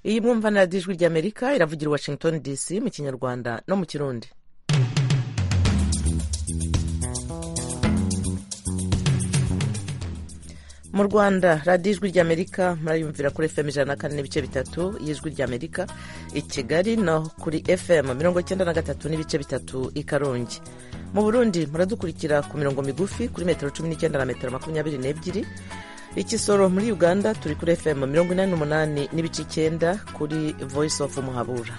iyi mwumva na radiyo ijwi ry'amerika iravugira i washington dc mu kinyarwanda no mu kirundi mu rwanda radiyo ijwi ry'amerika murayumvira kuri fm ijana na kane n'ibice bitatu y'ijwi ry'amerika i kigali no kuri fm mirongo icyenda na gatatu n'ibice bitatu i karongi mu burundi muradukurikira ku mirongo migufi kuri metero cumi n'icyenda na metero makumyabiri n'ebyiri ikisoro muri uganda turi kuri fm mirongo inani n'umunani n'ibice icyenda kuri voice of muhabura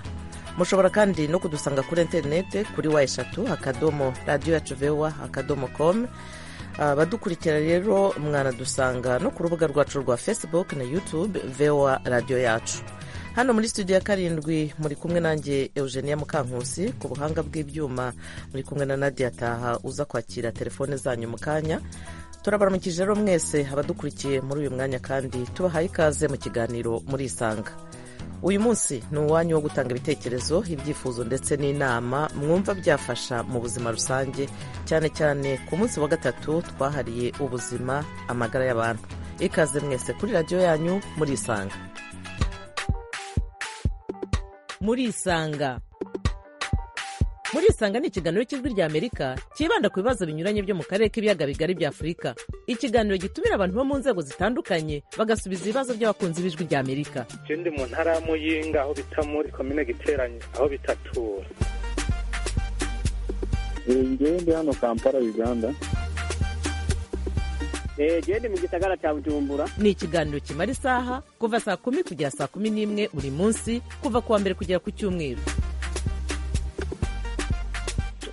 mushobora kandi no kudusanga kuri interinete kuri wa eshatu akadomo radiyo yacu vewa akadomo komu abadukurikira rero mwanadusanga no ku rubuga rwacu rwa facebook na youtube vewa radiyo yacu hano muri studio ya karindwi muri kumwe nanjye eugenia mukankusi ku buhanga bw'ibyuma muri kumwe na nadia taha uza kwakira telefone zanyu mu kanya turabaramukije rero mwese abadukurikiye muri uyu mwanya kandi tubahaye ikaze mu kiganiro muri isanga uyu munsi ni uwanyu wo gutanga ibitekerezo ibyifuzo ndetse n'inama mwumva byafasha mu buzima rusange cyane cyane ku munsi wa gatatu twahariye ubuzima amagara y'abantu ikaze mwese kuri radiyo yanyu muri isanga muri isanga muri isanga ni ikiganiro cy'ijwi ry'amerika cyibanda ku bibazo binyuranye byo mu karere k'ibiyaga bigari bya afurika ikiganiro gitumira abantu bo mu nzego zitandukanye bagasubiza ibibazo by'abakunzi b'ijwi ry'amerika ikindi mu ntara ya muyinga aho bita muri komine giteranye aho bitatura ngende hano kampala uganda genda mu gisagara cya bujumbura ni ikiganiro kimara isaha kuva saa kumi kugera saa kumi n'imwe buri munsi kuva ku wa mbere kugera ku cyumweru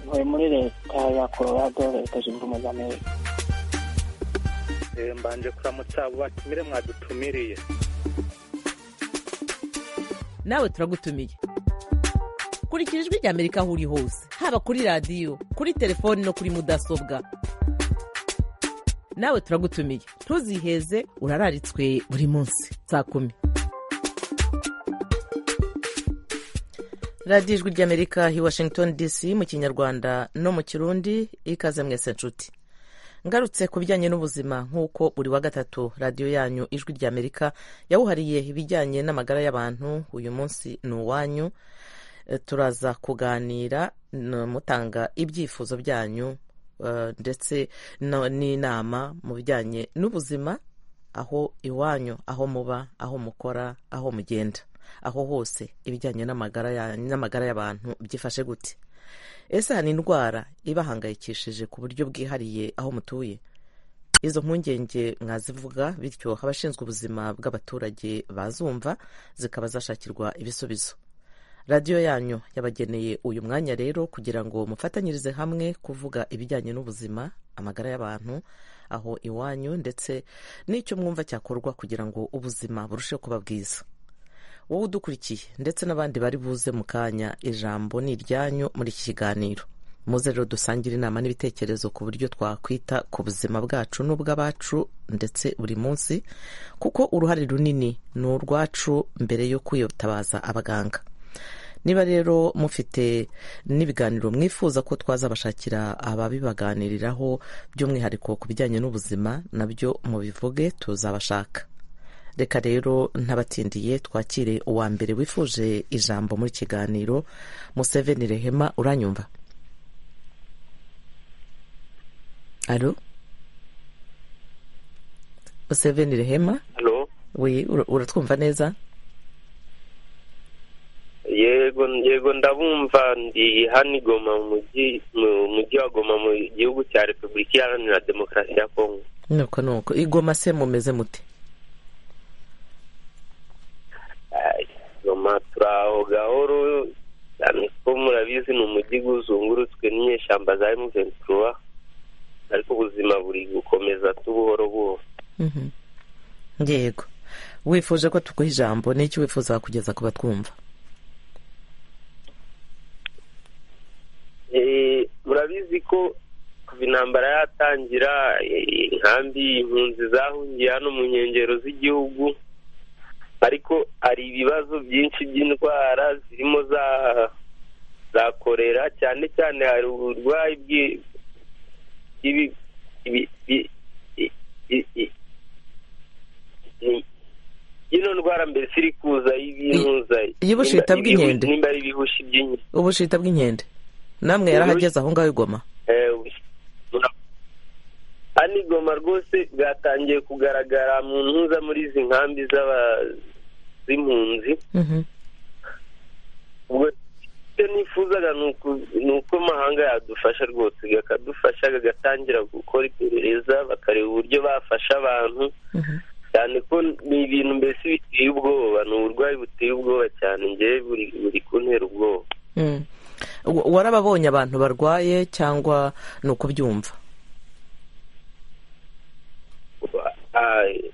ntuye muri leta ya colorado leta zunze ubumwe z'amerika mbanje kuramutsa abo batumire mwadutumiriye nawe turagutumiye kurikira ijwi ry'amerika aho uri hose haba kuri radiyo kuri telefoni no kuri mudasobwa nawe turagutumiye ntuziheze urararitswe buri munsi saa kumi radiyo ijwi ry'amerika hi washington dc mu kinyarwanda no mu kirundi ikaze mwese nshuti ngarutse ku bijyanye n'ubuzima nk'uko buri wa gatatu radiyo yanyu ijwi ry'amerika yawuhariye ibijyanye n'amagara y'abantu uyu munsi ni uwanyu E, turaza kuganira n- mutanga ibyifuzo byanyu e, ndetse no- n'inama mu bijyanye n'ubuzima aho iwanyu aho muba aho mukora aho mugenda aho hose ibijyanye n'amagara ya- n'amagara y'abantu byifashe gute ese hari indwara ibahangayikishije ku buryo bwihariye aho mutuye izo mpungenge mwazivuga bityo abashinzwe ubuzima bw'abaturage bazumva zikaba zashakirwa ibisubizo radiyo yanyu yabageneye uyu mwanya rero kugira ngo mufatanyirize hamwe kuvuga ibijyanye n'ubuzima amagara y'abantu aho iwanyu ndetse n'icyo mwumva cyakorwa kugira ngo ubuzima burusheho kuba bwiza wowe udukurikiye ndetse n'abandi bari buze mu kanya ijambo ni iryanyu muri iki kiganiro muze rero dusangire inama n'ibitekerezo ku buryo twakwita ku buzima bwacu n'ubw'abacu ndetse buri munsi kuko uruhare runini ni urwacu mbere yo kwitabaza abaganga niba rero mufite n'ibiganiro mwifuza ko twazabashakira ababibaganiriraho by'umwihariko ku bijyanye n'ubuzima nabyo mubivuge tuzabashaka reka rero ntabatindiye twakire uwa mbere wifuje ijambo muri kiganiro museveni rehema uranyumva alo museveni rehema Halo, we uratwumva neza yego yego ndabumva ndi hano i Goma mu mujyi mu mujyi wa Goma mu gihugu cya Repubulika Iharanira Demokarasi ya Kongo. nuko nuko igoma se mumeze mute Ai, Goma turaho gahoro cyane ko murabizi ni umujyi uzungurutswe n'inyeshyamba za M23 ariko ubuzima buri gukomeza tubuhoro buhoro. Mhm. yego wifuje ko tuguha ijambo n'icyo wifuza kugeza ku batwumva Eh, murabizi ko kuva intambara yatangira eh, inkambi impunzi zahungiye hano mu nkengero z'igihugu ariko hari ibibazo byinshi by'indwara zirimo za za korera cyane cyane hari uburwayi bwi- bw'ibi- ibi- bi- i- i- i- ni- ino ndwara mbese iri kuza y'ibintuza iyi bushita bw'inkende? nimba ari ibihushi by'inkende ubushita bw'inkende namwe yarahageze aho ngaho igoma Eh, ubushi- mura- hano igoma rwose bwatangiye kugaragara mu ntuza muri izi nkambi z'aba- z'impunzi Mhm. ubwo icyo nifuzaga ni uku- ni uko amahanga yadufasha rwose akadufasha agatangira gukora iperereza bakareba uburyo bafasha abantu Mhm. cyane ko ni ibintu mbese biteye ubwoba ni uburwayi buteye ubwoba cyane ngewe buri buri kuntera ubwoba Mm. Wa- warababonye abantu barwaye cyangwa ni ukubyumva Aye.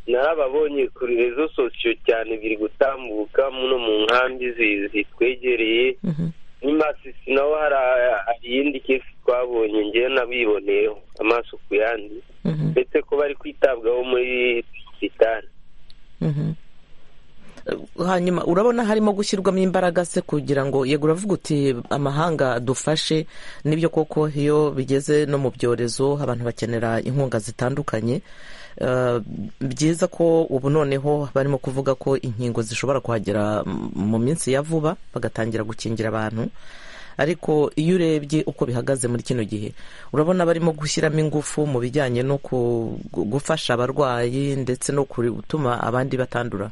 narababonye kuri rezo sosiyo cyane biri gutambuka muno mu nkambi zi- zitwegereye Mhm. n'imasisi naho hari a- hari iyindi kesi twabonye ngewe nabiboneyeho amaso ku yandi Mhm. ndetse ko bari kwitabwaho muri sitari Mhm. Eh, hanyuma urabona harimo gushyirwamo imbaraga se kugira ngo yego uravuga uti amahanga adufashe n'ibyo koko iyo bigeze no mu byorezo abantu bakenera inkunga zitandukanye Eh, byiza ko ubu noneho barimo kuvuga ko inkingo zishobora kuhagera m- mu minsi ya vuba bagatangira gukingira abantu ariko iyo urebye uko bihagaze muri kino gihe urabona barimo gushyiramo ingufu mu bijyanye no ku- gu- gufasha abarwayi ndetse no kuri- gutuma abandi batandura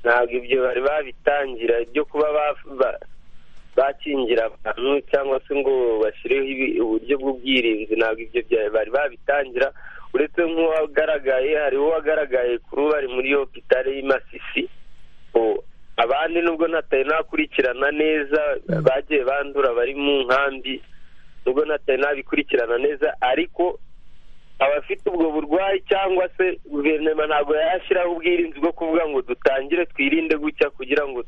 ntabwo ibyo bari babitangira byo kuba ba- ba- bakingira abantu cyangwa se ngo bashyireho ibi- uburyo bw'ubwirinzi ntabwo ibyo bya- bari babitangira uretse nk'uwagaragaye hariho uwagaragaye kuri ubu ari muri hopitale y'i masisi O, abandi nubwo ntataye nakurikirana neza bagiye bandura bari mu nkambi nubwo ntataye nabikurikirana neza ariko abafite ubwo burwayi cyangwa se guverinoma ntabwo yashyiraho ubwirinzi bwo kuvuga ngo dutangire twirinde gutya kugira ngo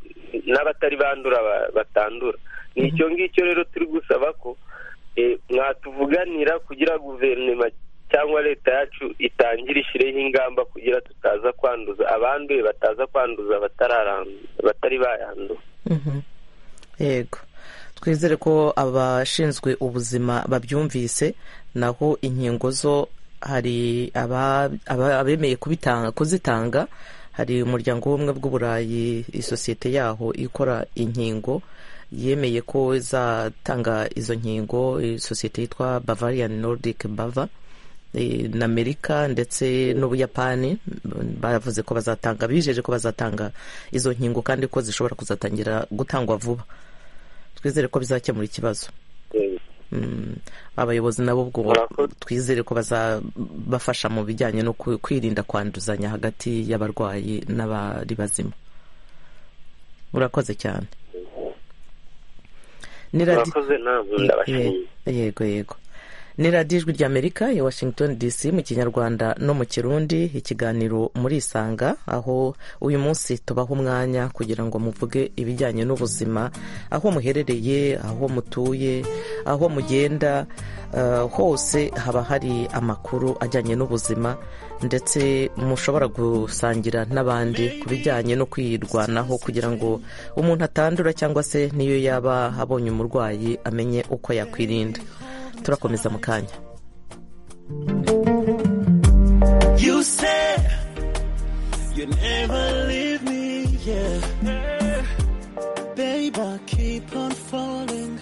n'abatari bandura ba- batandura ni icyo ngicyo rero turi gusaba ko eh, mwatuvuganira kugira guverinoma cyangwa leta yacu itangire ishyireho ingamba kugira tutaza kwanduza abanduye bataza kwanduza abatararandu- abatari bayandura Mhm. yego twizere ko abashinzwe ubuzima babyumvise naho inkingo zo hari aba- aba- abemeye kubitanga- kuzitanga hari umuryango w'ubumwe bw'uburayi isosiyete yaho ikora inkingo yemeye ko izatanga izo nkingo isosiyete yitwa bavarian nordic bava eh, na amerika ndetse n'ubuyapani mm, bavuze ko bazatanga bijeje ko bazatanga izo nkingo kandi ko zishobora kuzatangira gutangwa vuba twizere ko bizakemura ikibazo Eh, Mm, abayobozi nabo ubwo Murakoze. twizere ko bazabafasha mu bijyanye no ku- kwirinda kwanduzanya hagati y'abarwayi n'abari bazima urakoze cyane ni radi- murakoze nta nkunda bashimye Ye- yego yego ni radiyo ijwi ry'amerika ya washington dc mu kinyarwanda no mu kirundi ikiganiro muri isanga aho uyu munsi tubaha umwanya kugira ngo muvuge ibijyanye n'ubuzima aho muherereye aho mutuye aho mugenda eh, hose haba hari amakuru ajyanye n'ubuzima ndetse mushobora gusangira n'abandi ku bijyanye no kwirwanaho kugira ngo umuntu atandura cyangwa se niyo yaba abonye umurwayi amenye uko yakwirinda turakomeza mu kanya You said you never leave me, yeah. Babe, I keep on falling.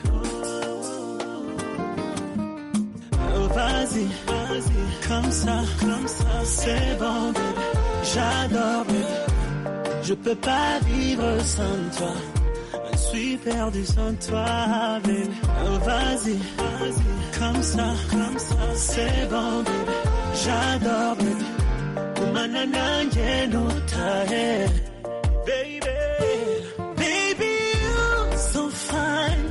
Oh, vas-y, vas-y, comme ça, comme ça, c'est bon, baby. J'adore, baby. Je peux pas vivre sans toi. Je suis perdu sans toi, baby. Oh, vas-y, vas-y, comme ça, comme ça, c'est bon, baby. J'adore, baby. Kumana nanjye ntutahe. Baby, baby, you're so fine.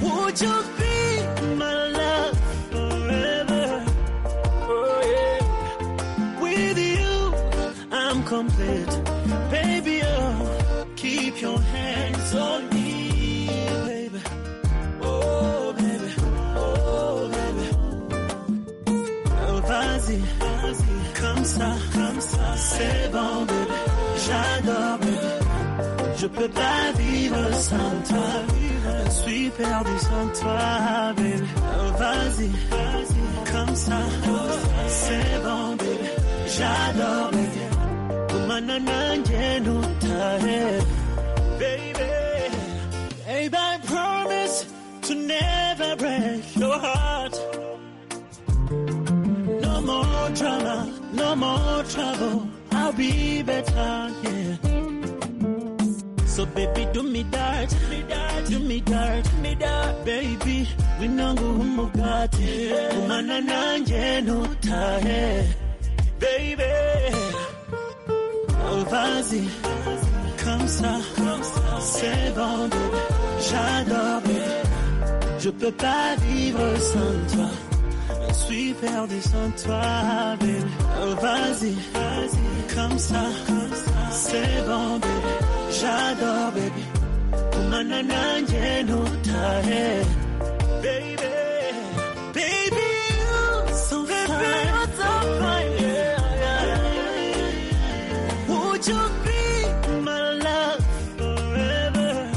Would you be my love forever? Oh yeah. With you, I'm complete. Baby, oh, keep your hands on me, baby. Oh baby, oh baby. Oh, vas-y, vas-y, comme ça, comme ça, c'est bon, baby. J'adore, baby. Je peux pas vivre sans toi. Je suis perdu sans toi, baby. Oh, vas-y, vas-y, comme ça, c'est bon, bébé, j'adore, bébé. Kumana nanjye nutahe, baby. Babe, I promise to never break your heart. No more drama, no more trouble. I'll be better, yeah. So baby, do me that, me that, do me that, me that, baby. We nangu umugati, kumana nanje nutahe, baby. Oh, vas-y, comme ça, c'est bon, baby. j'adore, baby. Je peux pas vivre sans toi. Je suis perdu sans toi, baby. Oh, vas-y, vas-y, comme ça, c'est bon, baby. J'adore, baby. Kumana nanje nutahe, baby. Baby, you so fine. Yeah, yeah, yeah. Would you be my love forever?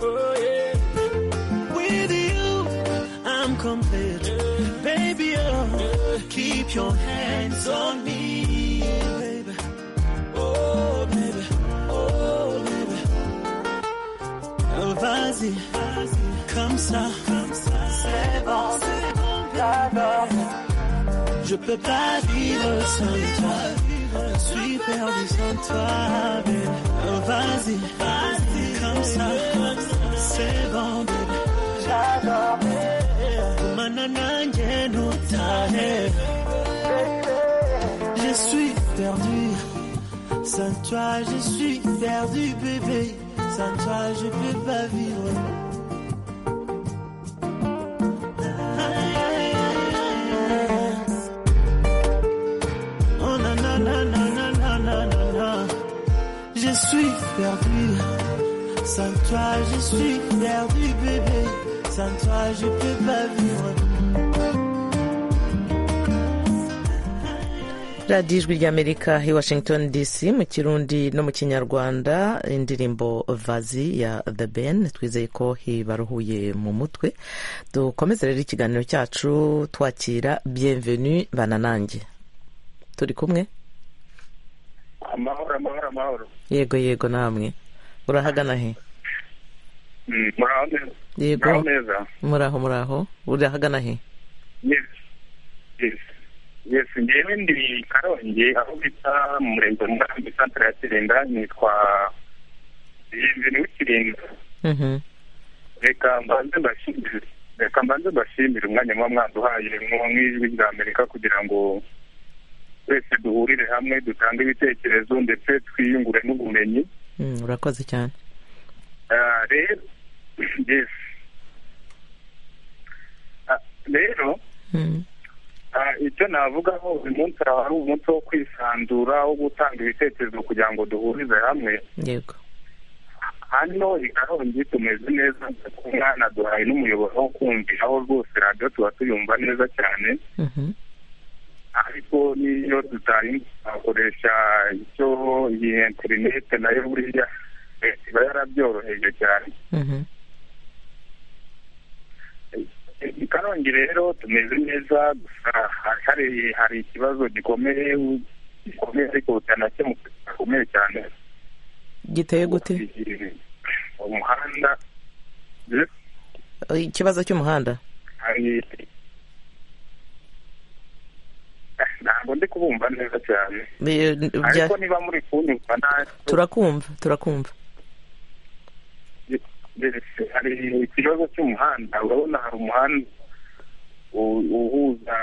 Oh yeah. With you, I'm complete. Baby, oh, keep your hands on me, baby. Oh, baby. Oh, baby. Oh, vas-y, comme ça, c'est bon, c'est bon, j'adore. Je peux pas vivre sans toi. Je suis perdu sans toi, baby. Oh, vas-y, vas-y, comme ça, c'est bon, baby. J'adore, baby. Manana, j'ai nos tailles. Je suis perdu. Sans toi, je suis perdu, bébé. Sans toi, je peux pas vivre. Oh, nanana, nanana, nanana. Je suis perdu. Sans toi, je suis perdu, bébé. Sans toi, je peux pas vivre. radiyo ijwi ry'amerika i washington dc mu kirundi no mu kinyarwanda indirimbo vazi ya the ben twizeye ko ibaruhuye mu mutwe dukomeze rero ikiganiro cyacu twakira bienvenu bananange turi kumwe amahoro amahoro amahoro yego yego namwe urahagana he Mm, muraho neza muraho yego neza muraho muraho urahagana he yes yes yes ngewe ndi karongi aho bita mu murenge wa murambi santire ya kirinda nitwa bienvenu w'ikirinda Mhm. reka mbanze mbashimire reka mbanze mbashimire umwanya muba mwaduhaye mwo nk'ijwi rya amerika kugira ngo twese duhurire hamwe dutange ibitekerezo ndetse twiyungure n'ubumenyi Mm, urakoze cyane Ah, rero yes Ah, rero Mm. Ah, icyo navugaho uyu munsi ari umunsi wo kwisanzura wo gutanga ibitekerezo kugira ngo duhurize hamwe yego hano i karongi tumeze neza ku mwana duhaye n'umuyoboro wo kumviraho rwose radiyo tuba tuyumva neza cyane Mhm. ariko n'iyo tutayumva twakoresha icyo iyi interinete nayo buriya eh, iba yarabyoroheje cyane Mhm. i karongi rero tumeze neza gusa hari- hari hari ikibazo gikomeye gikomeye ariko bitanakemuka gikomeye cyane giteye gute umuhanda eh, ikibazo cy'umuhanda hari Eh, ntabwo ndi kubumva neza cyane Bi- bya- ariko niba muri kunyumva nta turakumva turakumva ndetse hari ikibazo cy'umuhanda urabona hari umuhanda u- uhuza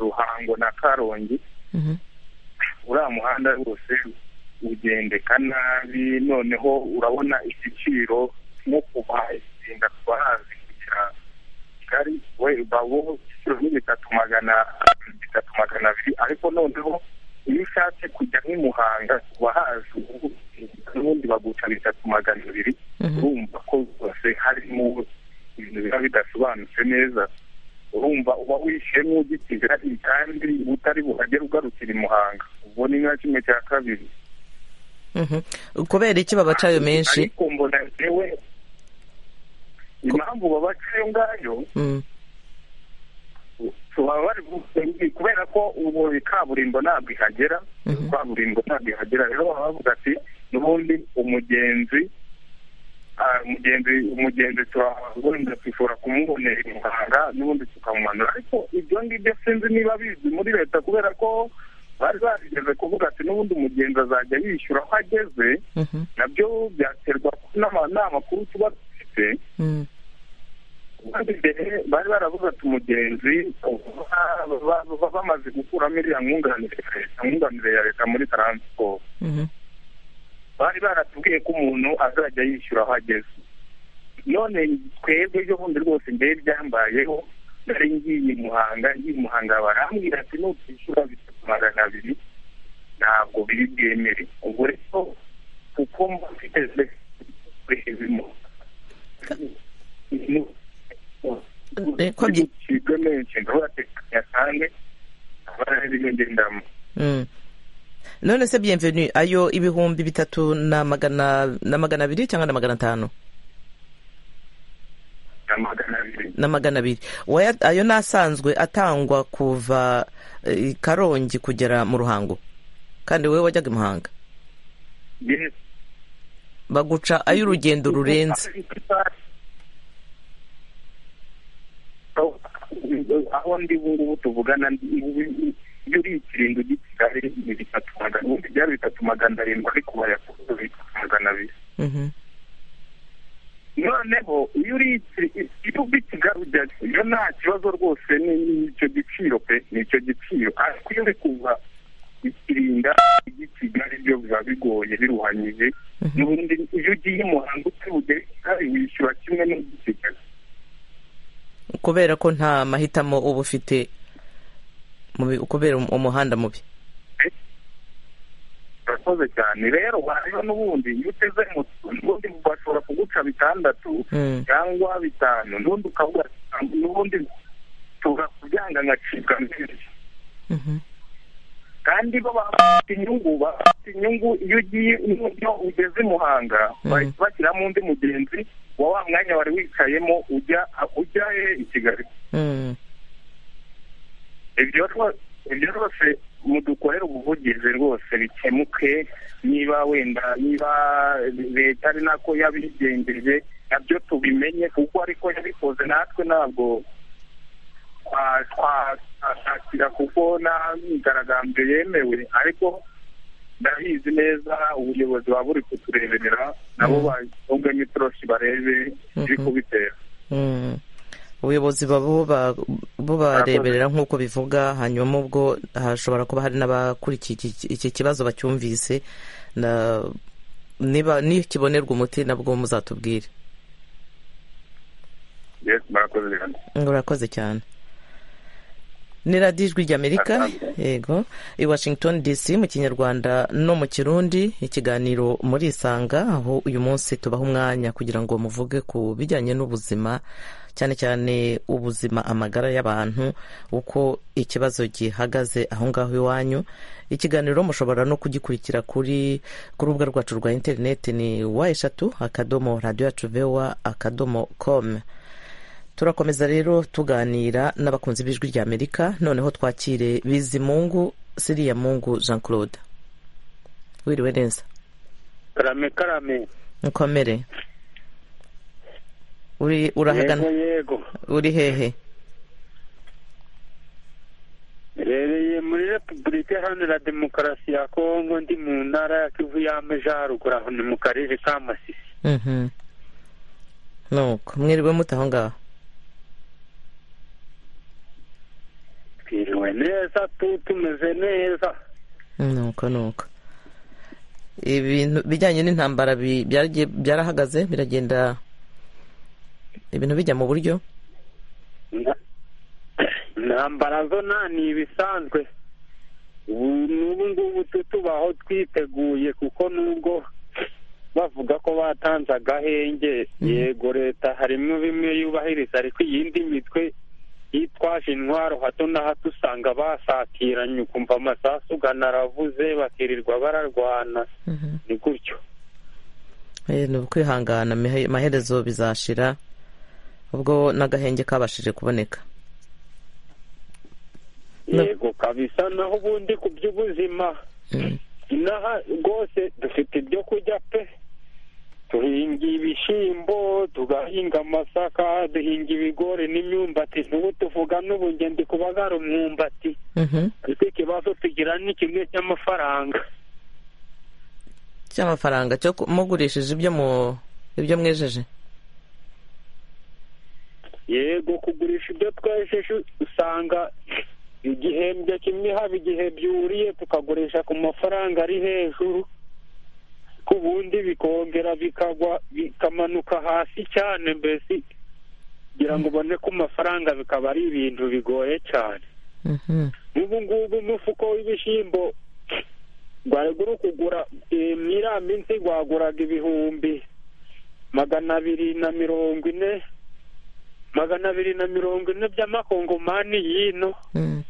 ruhango na karongi Mhm. uriya muhanda rwose ugendeka nabi noneho urabona igiciro nko kuva isinda twahazi kugera kigali we babo igiciro ni bitatu magana bitatu magana abiri ariko noneho iyo ushatse kujya nk'i muhanga kuva hazi ubu n'ubundi baguca bitatu magana abiri Mhm. urumva ko rwose harimo ibintu biba bidasobanutse neza urumva uba wishyuye nk'ugitira kandi utari buhagere ugarukira i muhanga ubwo ni nka kimwe cya kabiri Mhm. kubera iki babaca ayo menshi ariko mbona yewe impamvu babaca ayo ngayo Mm. baba bari busengi kubera ko ubu kaburimbo ntabwo ihagera kaburimbo ntabwo ihagera rero baba bavuga ati n'ubundi umugenzi ah, umugenzi umugenzi turagenda twishobora kumubonera imihanda n'ubundi tukamumanura ariko ibyo ngibyo sinzi niba bizwi muri leta kubera ko bari barigeze kuvuga ati n'ubundi umugenzi azajya yishyura aho ageze Mhm. nabyo byaterwa n'ama- n'amakuru tuba dufite Mm. kandi mbere bari baravuze ati umugenzi ba- ba- ba- bamaze gukuramo iriya mwunganire ya leta- mwunganire ya leta muri taransiporo Mhm. bari baratubwiye ko umuntu azajya yishyura aho ageze none twebwe ejo bundi rwose mbere byambayeho nari ngiye i muhanga ngiye i muhanga barambwira ati nutishyura bitatu magana abiri ntabwo biri bwemere ubwo rero kuko mba mfite kurehezimo Eh, ko byi- cibwe menshi ndavuga ati nyasange abariyo ngendamo Mm. none se bienvenu ayo ibihumbi bitatu na magana na magana abiri cyangwa na magana atanu na magana abiri na magana abiri Waya- ayo ni asanzwe atangwa kuva eh, karongi kugera mu ruhango kandi wowe wajyaga i muhanga Yes. baguca ay'urugendo rurenze aho ndi ubu ngubu tuvugana ndi- ubu- ubu- iyo uri ikiringo gisigaye ni bitatu magana ubundi byari bitatu magana arindwi ariko bayakuze bitatu magana abiri Mhm. noneho iyo uri iki- iyo uba ikigaru iyo nta kibazo rwose ni- ni icyo giciro pe ni icyo giciro ariko iyo uri kuva ikirinda ujya i kigali byo biba bigoye biruhanyije n'ubundi iyo ugiye i muhanga utibugere i kigali wishyura kimwe n'ujya i kigali kubera ko nta mahitamo uba ufite mu bi- kubera um- umuhanda mubi urakoze cyane rero wareba n'ubundi iyo uteze moto n'ubundi bashobora kuguca bitandatu Mm. cyangwa bitanu n'ubundi ukavuga ati, n'ubundi nshobora kubyanga ngacibwa menshi Mhm. kandi bo baba bafite inyungu baba bafite inyungu iyo ugiye iyo ugeze i muhanga Mm. bahita bashyiramo undi mugenzi wa wa mwanya wari wicayemo ujya ujya he i kigali Mm. ibyo rwo- ibyo rwose mudukorera ubuvugizi rwose bikemuke niba wenda niba leta ari nako yabigenjeje nabyo tubimenye kuko ariko yabikoze natwe ntabwo twa- twa- twashakira kuko nta myigaragambyo yemewe ariko ndabizi neza ubuyobozi buba buri kutureberera nabo bagomwe itoroshi barebe ibiri kubitera Mm. ubuyobozi baba bubareberera nk'uko bivuga hanyuma ubwo hashobora kuba hari n'abakurikiye iki- iki kibazo bacyumvise na niba nikibonerwa umuti nabwo muzatubwire Yes, murakoze cyane urakoze cyane ni radiyo ijwi ry'amerika Asanzwe. yego i washington dc mu kinyarwanda no mu kirundi ikiganiro muri isanga aho uyu munsi tubaha umwanya kugira ngo muvuge ku bijyanye n'ubuzima cyane cyane ubuzima amagara y'abantu uko ikibazo gihagaze aho ngaho iwanyu ikiganiro mushobora no kugikurikira kuri ku rubuga rwacu rwa interineti ni wa eshatu akadomo radiyo yacu vewa akadomo komu turakomeza rero tuganira n'abakunzi b'ijwi ry'amerika noneho twakire bizimungu siriya mungu jean claude wiriwe neza karame karame nkomere uri urahagana yego uri hehe Mbereye muri repubulika iharanira demokarasi ya kongo ndi mu ntara ya kivu y'amajyaruguru aho ni mu karere ka masisi Mhm. nuko mwiriwe mute aho ngaho twiriwe neza tu tumeze neza nuko nuko ibintu bijyanye n'intambara bi- byaragiye- byarahagaze biragenda ibintu bijya mu buryo Na- intambara zo nta ni ibisanzwe ubu n'ubu ngubu tu tubaho twiteguye kuko nubwo bavuga ko batanze agahenge yego leta harimo bimwe yubahiriza ariko iyindi mitwe yitwaje intwaro hato na hato usanga basatiranye ukumva amasasu ugana aravuze bakirirwa bararwana Mhm. ni gutyo Eh, ni ukwihangana mihe- amaherezo bizashira ubwo n'agahenge kabashije kuboneka yego kabisa naho ubundi ku by'ubuzima inaha rwose dufite ibyo kurya pe duhinga ibishyimbo tugahinga amasaka duhinga ibigori n'imyumbati n'ubu tuvuga n'ubugeni kubagara umwumbati Mhm. ariko ikibazo tugira ni kimwe cy'amafaranga cy'amafaranga cyo ku- mugurishije ibyo mu ibyo mwejeje yego kugurisha ibyo twejeje usanga igihembwe kimwe haba igihe byuriye tukagurisha ku mafaranga ari hejuru ku bundi bikongera bikagwa bikamanuka hasi cyane mbese kugira ngo ubone ku mafaranga bikaba ari ibintu bigoye cyane Mhm. n'ubu ngubu umufuko w'ibishyimbo gwari guri kugura eh, mu iriya minsi gwaguraga ibihumbi magana abiri na mirongo ine magana abiri na mirongo ine by'amakongomani y'ino Mm.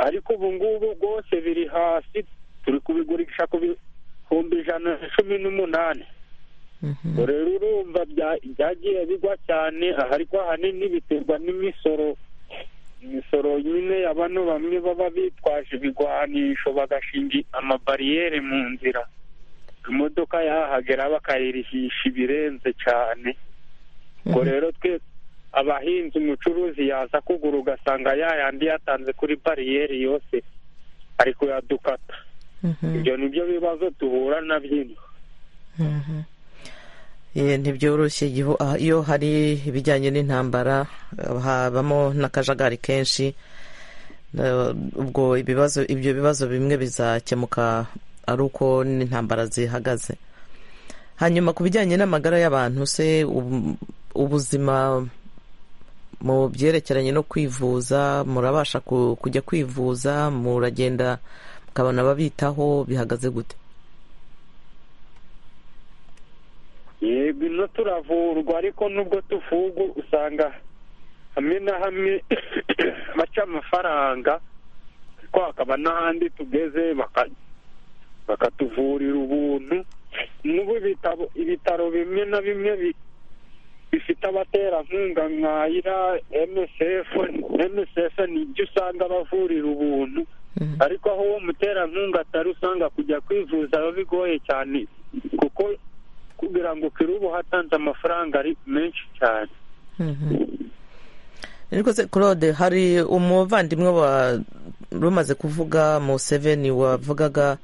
ariko ubu ngubu rwose biri hasi turi kubigurisha ku bihumbi ijana na cumi n'umunani Mhm. ngo rero urumva bya- byagiye bigwa cyane aha ariko ahanini biterwa n'imisoro imisoro nyine ya bano bamwe baba bitwaje ibigwanisho bagashinga amabariyeri mu nzira imodoka yahagera bakayirihisha ibirenze cyane ubwo Mhm. rero twe abahinzi umucuruzi yaza kugura ugasanga yayandi yatanze kuri bariyeri yose ari kuyadukata Mhm. ibyo ni byo bibazo duhura na byinshi Mhm. Eh, ntibyoroshye igihu- ah, iyo hari ibijyanye n'intambara eh, habamo n'akajagari kenshi Eh, ubwo ibibazo ibyo bibazo bimwe bizakemuka ari uko n'intambara zihagaze hanyuma ku bijyanye n'amagara y'abantu se ubu- ubuzima mu byerekeranye no kwivuza murabasha ku- kujya kwivuza muragenda mukabona ababitaho bihagaze gute yego ino turavurwa ariko nubwo tuvugu usanga hamwe na hamwe baca amafaranga ariko hakaba n'ahandi tugeze baka- bakatuvurira ubuntu n'ubu ibitabo ibitaro bimwe na bimwe bi- bifite abaterankunga nka ira MSF MSF ni ibyo usanga bavurira ubuntu ariko aho uwo muterankunga atari usanga kujya kwivuza biba bigoye cyane kuko kugira ngo ukire uba hatanze amafaranga ari menshi cyane ariko se claude hari umuvandimwe wa rumaze kuvuga mu seveni wavugaga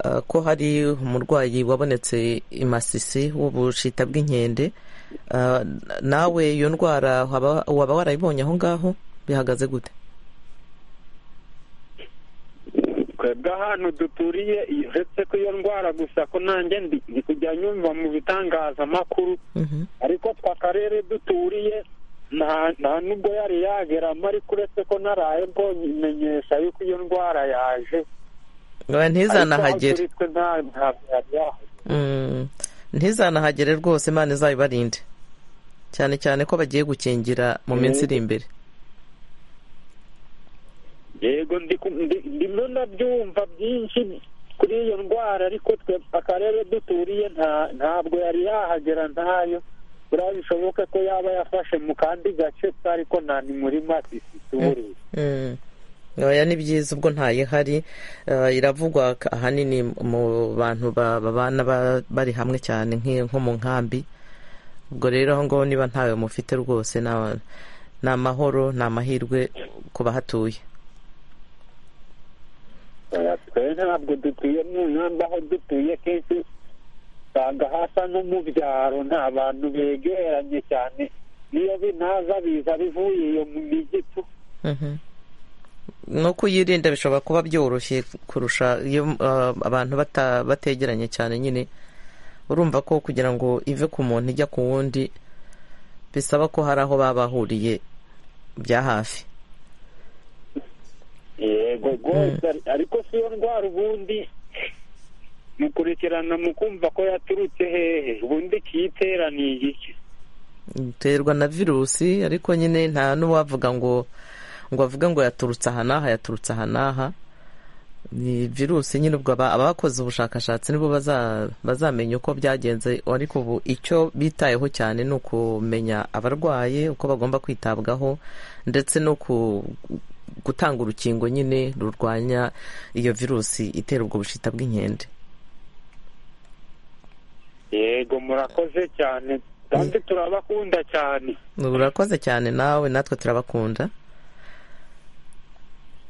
eh, ko hari umurwayi wabonetse i masisi w'ubushita bw'inkende Eh, nawe iyo ndwara waba waba warayibonye aho ngaho bihagaze gute twebwe ahantu duturiye uretse ko iyo ndwara gusa ko nanjye ndi ndi kujya nyumva mu bitangazamakuru Mhm. ariko twa karere duturiye nta nta nubwo yari yageramo ariko uretse ko naraye mbonye imenyesha yuko iyo ndwara yaje Oya, ntizanahagere Ariko aho turi twe nta ntabwo yari yahagera Mm, ntizanahagere rwose imana izabibarinde cyane cyane ko bagiye gukingira mu minsi iri imbere yego ndi ku- ndi- ndimo ndabyumva byinshi kuri iyo ndwara ariko twe akarere duturiye nta- ntabwo yari yahagera ntayo buriya bishoboke ko yaba yafashe mu kandi gace ke ariko nta ni muri masisi tuburiye Mm. Oya ni byiza ubwo ntayihari eh, iravugwa k- ahanini mu bantu ba- babana ba- bari hamwe cyane nki- nko mu nkambi ubwo rero aho ngaho niba ntawe mufite rwose na- ni amahoro ni amahirwe ku bahatuye Oya, twe ntabwo dutuye mu nkambi aho dutuye kenshi usanga hasa no mu byaro nta bantu begeranye cyane niyo binaza biza bivuye iyo mu mijyi tu Mhm. no kuyirinda bishobora kuba byoroshye kurusha iyo eh, abantu bata- bategeranye cyane nyine urumva ko kugira ngo ive ku muntu ijya ku wundi bisaba ko hari aho baba bahuriye bya hafi yego rwose ari- ariko si yo ndwara ubundi mukurikirana mukumva ko yaturutse hehe ubundi ikiyiteraniye iki iterwa na virusi ariko nyine nta n'uwavuga ngo ngo avuge ngo yaturutse aha n'aha yaturutse aha n'aha ni virusi nyine ubwo aba- abakoze ubushakashatsi nibo baza- bazamenya uko byagenze ariko ubu icyo bitayeho cyane ni ukumenya abarwaye uko bagomba kwitabwaho ndetse no ku- gutanga urukingo nyine rurwanya iyo virusi itera ubwo bushita bw'inkende yego murakoze cyane kandi turabakunda cyane urakoze cyane nawe natwe turabakunda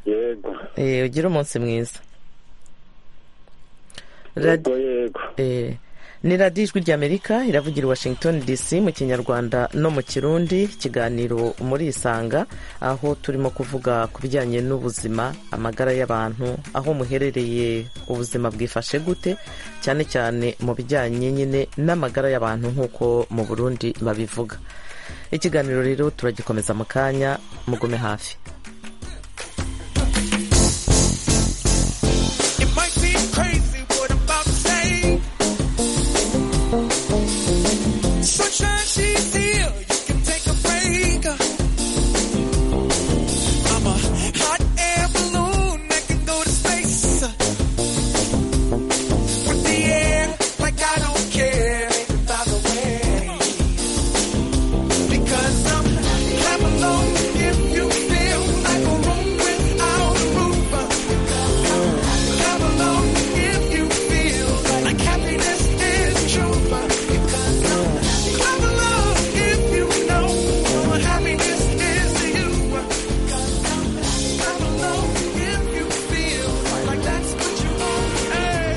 yego Eh, ugire umunsi mwiza yego Radi- yego Eh, ni radiyo ijwi ry'amerika iravugira i washington dc mu kinyarwanda no mu kirundi ikiganiro muri isanga aho turimo kuvuga ku bijyanye n'ubuzima amagara y'abantu aho muherereye ubuzima bwifashe gute cyane cyane mu bijyanye nyine n'amagara y'abantu nk'uko mu burundi babivuga ikiganiro rero turagikomeza mu kanya mugume hafi It might seem crazy what I'm about to say. Sunshine, she's here. You can take a break. I'm a hot air balloon that can go to space. With the air, like I don't care. By the way, because I'm half alone. If you feel like a room without a roof. Come along if you feel like happiness is true. Because I'm come along if you know what happiness is to you. Because I'm come along if you feel like that's what you want. Hey.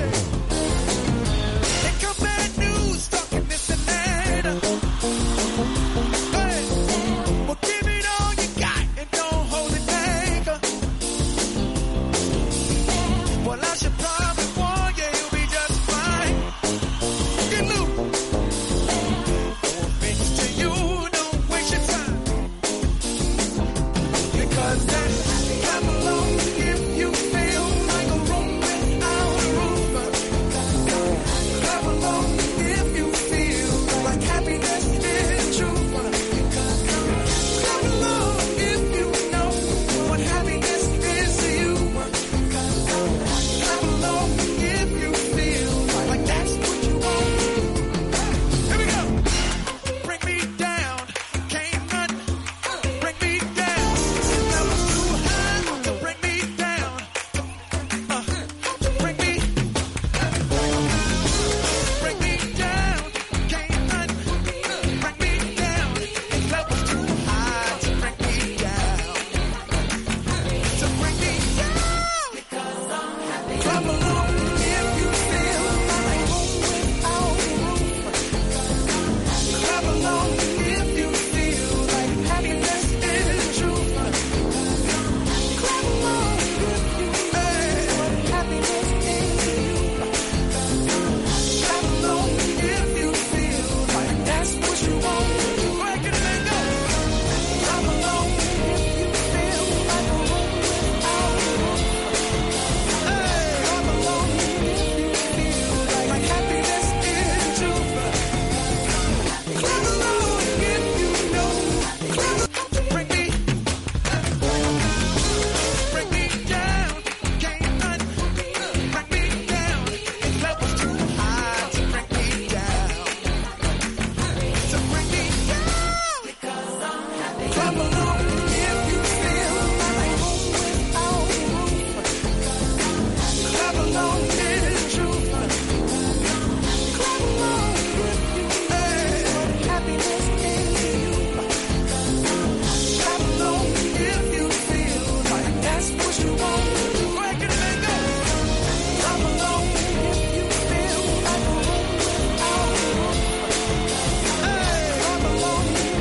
They come bad news talking this and that. Hey. Well, give it all you got and don't hold it back. Well, I should probably warn you, you'll be just fine. Get loose. Bitch, to you, don't waste your time. Because that time alone, if you feel like a room without a roof. Come along if you feel like happiness is true. Because come along if you know what happiness is to you. Come along if you feel like that's what you want. Here we go. Bring me down, can't run. Bring me down. I was too high. So bring me down. Uh, bring me. Bring me down, can't run. Bring me down. I was too high. So bring me down. So bring me down. Come along if you feel like home without a roof. Come along if you feel like happiness is true. Come along if you feel like happiness is you. Come along if you feel like that's what you want. Break it and go. Come along if you feel like a home without a roof. Come along if you feel like happiness is true. Come along if you know. Bring me, bring me down, can't run. Bring me down, if love was too high to bring me down. So bring me down. Come along if you feel like home without a roof. Clap along if it's true. Clap along if you feel happiness is you. Clap along if you feel like that's what you want. Break it and go. Clap along if you feel like a home without a roof. Hey, clap along if you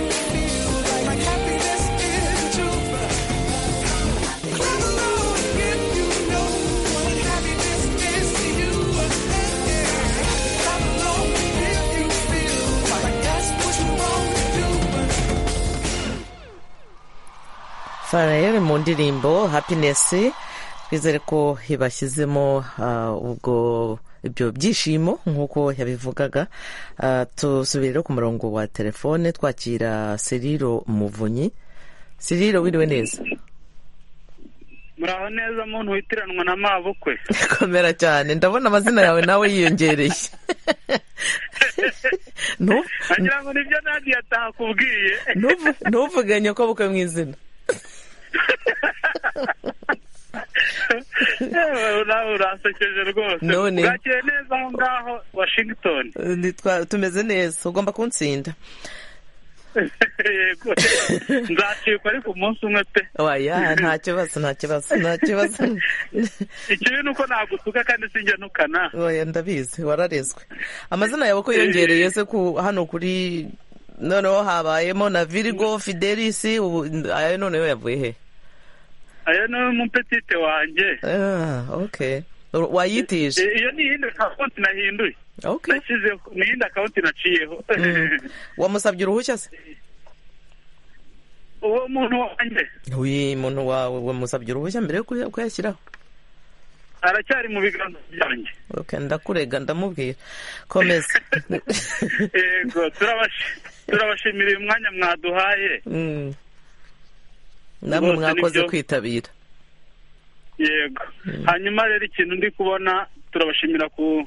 feel like happiness is true. Clap along if you know what happiness is to you. Clap along if you feel like that's what you want to do. farayeri mu ndirimbo happiness twizere ko ibashyizemo ah, ubwo ibyo byishimo nk'uko yabivugaga Ah, tusubire rero ku murongo wa telefone twakira seriro muvunyi seriro wiriwe neza muraho neza muntu witiranwa na mabukwe komera cyane ndabona amazina yawe nawe yiyongereye Ntu- nagira ngo nibyo nandi yatakubwiye ntuvu- ntuvuganye ko bukwe mu izina yewe nawe urasekeje rwose None. bwakiye neza aho ngaho washington Nitwa- tumeze neza ugomba kuntsinda yego nzacikwa ariko umunsi umwe pe waya nta kibazo nta kibazo nta kibazo ikibi ni uko nagusuka kandi sinjya nukana oya ndabizi wararezwe amazina yawe ko yongereye se ku hano kuri noneho habayemo na virigo fidelisi ubu ayo noneho yavuye he ayo ni umupetite wanjye Ah, okay wayitije I- iyo ni iyindi akawunti nahinduye okay nashyizeho ni iyindi akawunti naciyeho wamusabye uruhushya se uwo muntu wanjye uyu muntu wawe wamusabye uruhushya mbere yo kuya- kuyashyiraho aracyari mu biganza byanjye okay ndakurega ndamubwira komeza yego turabashi- turabashimira uyu mwanya mwaduhaye Mm. namwe Rwose mwakoze nibyo. kwitabira yego hanyuma rero ikintu ndi kubona turabashimira ku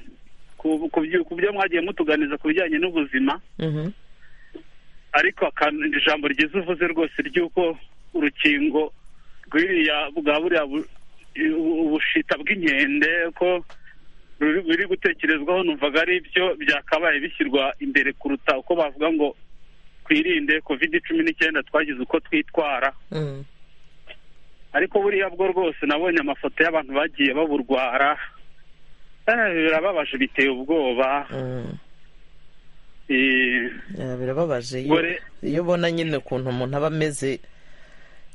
ku- ku byo- ku byo mwagiye mutuganiza ku bijyanye n'ubuzima Mhm. ariko akantu- ijambo ryiza uvuze rwose ry'uko urukingo rw'iriya bwa buriya bu- u- ubushita bw'inkende ko ruri biri gutekerezwaho numvaga ari byo byakabaye bishyirwa imbere kuruta uko bavuga ngo twirinde covid cumi n'icyenda twagize uko twitwara Mm. ariko buriya bwo rwose nabonye amafoto y'abantu bagiye baburwara Eh, birababaje biteye ubwoba Mm. Eh, Ya, birababaje iyo- Gore- iyo ubona nyine ukuntu umuntu aba ameze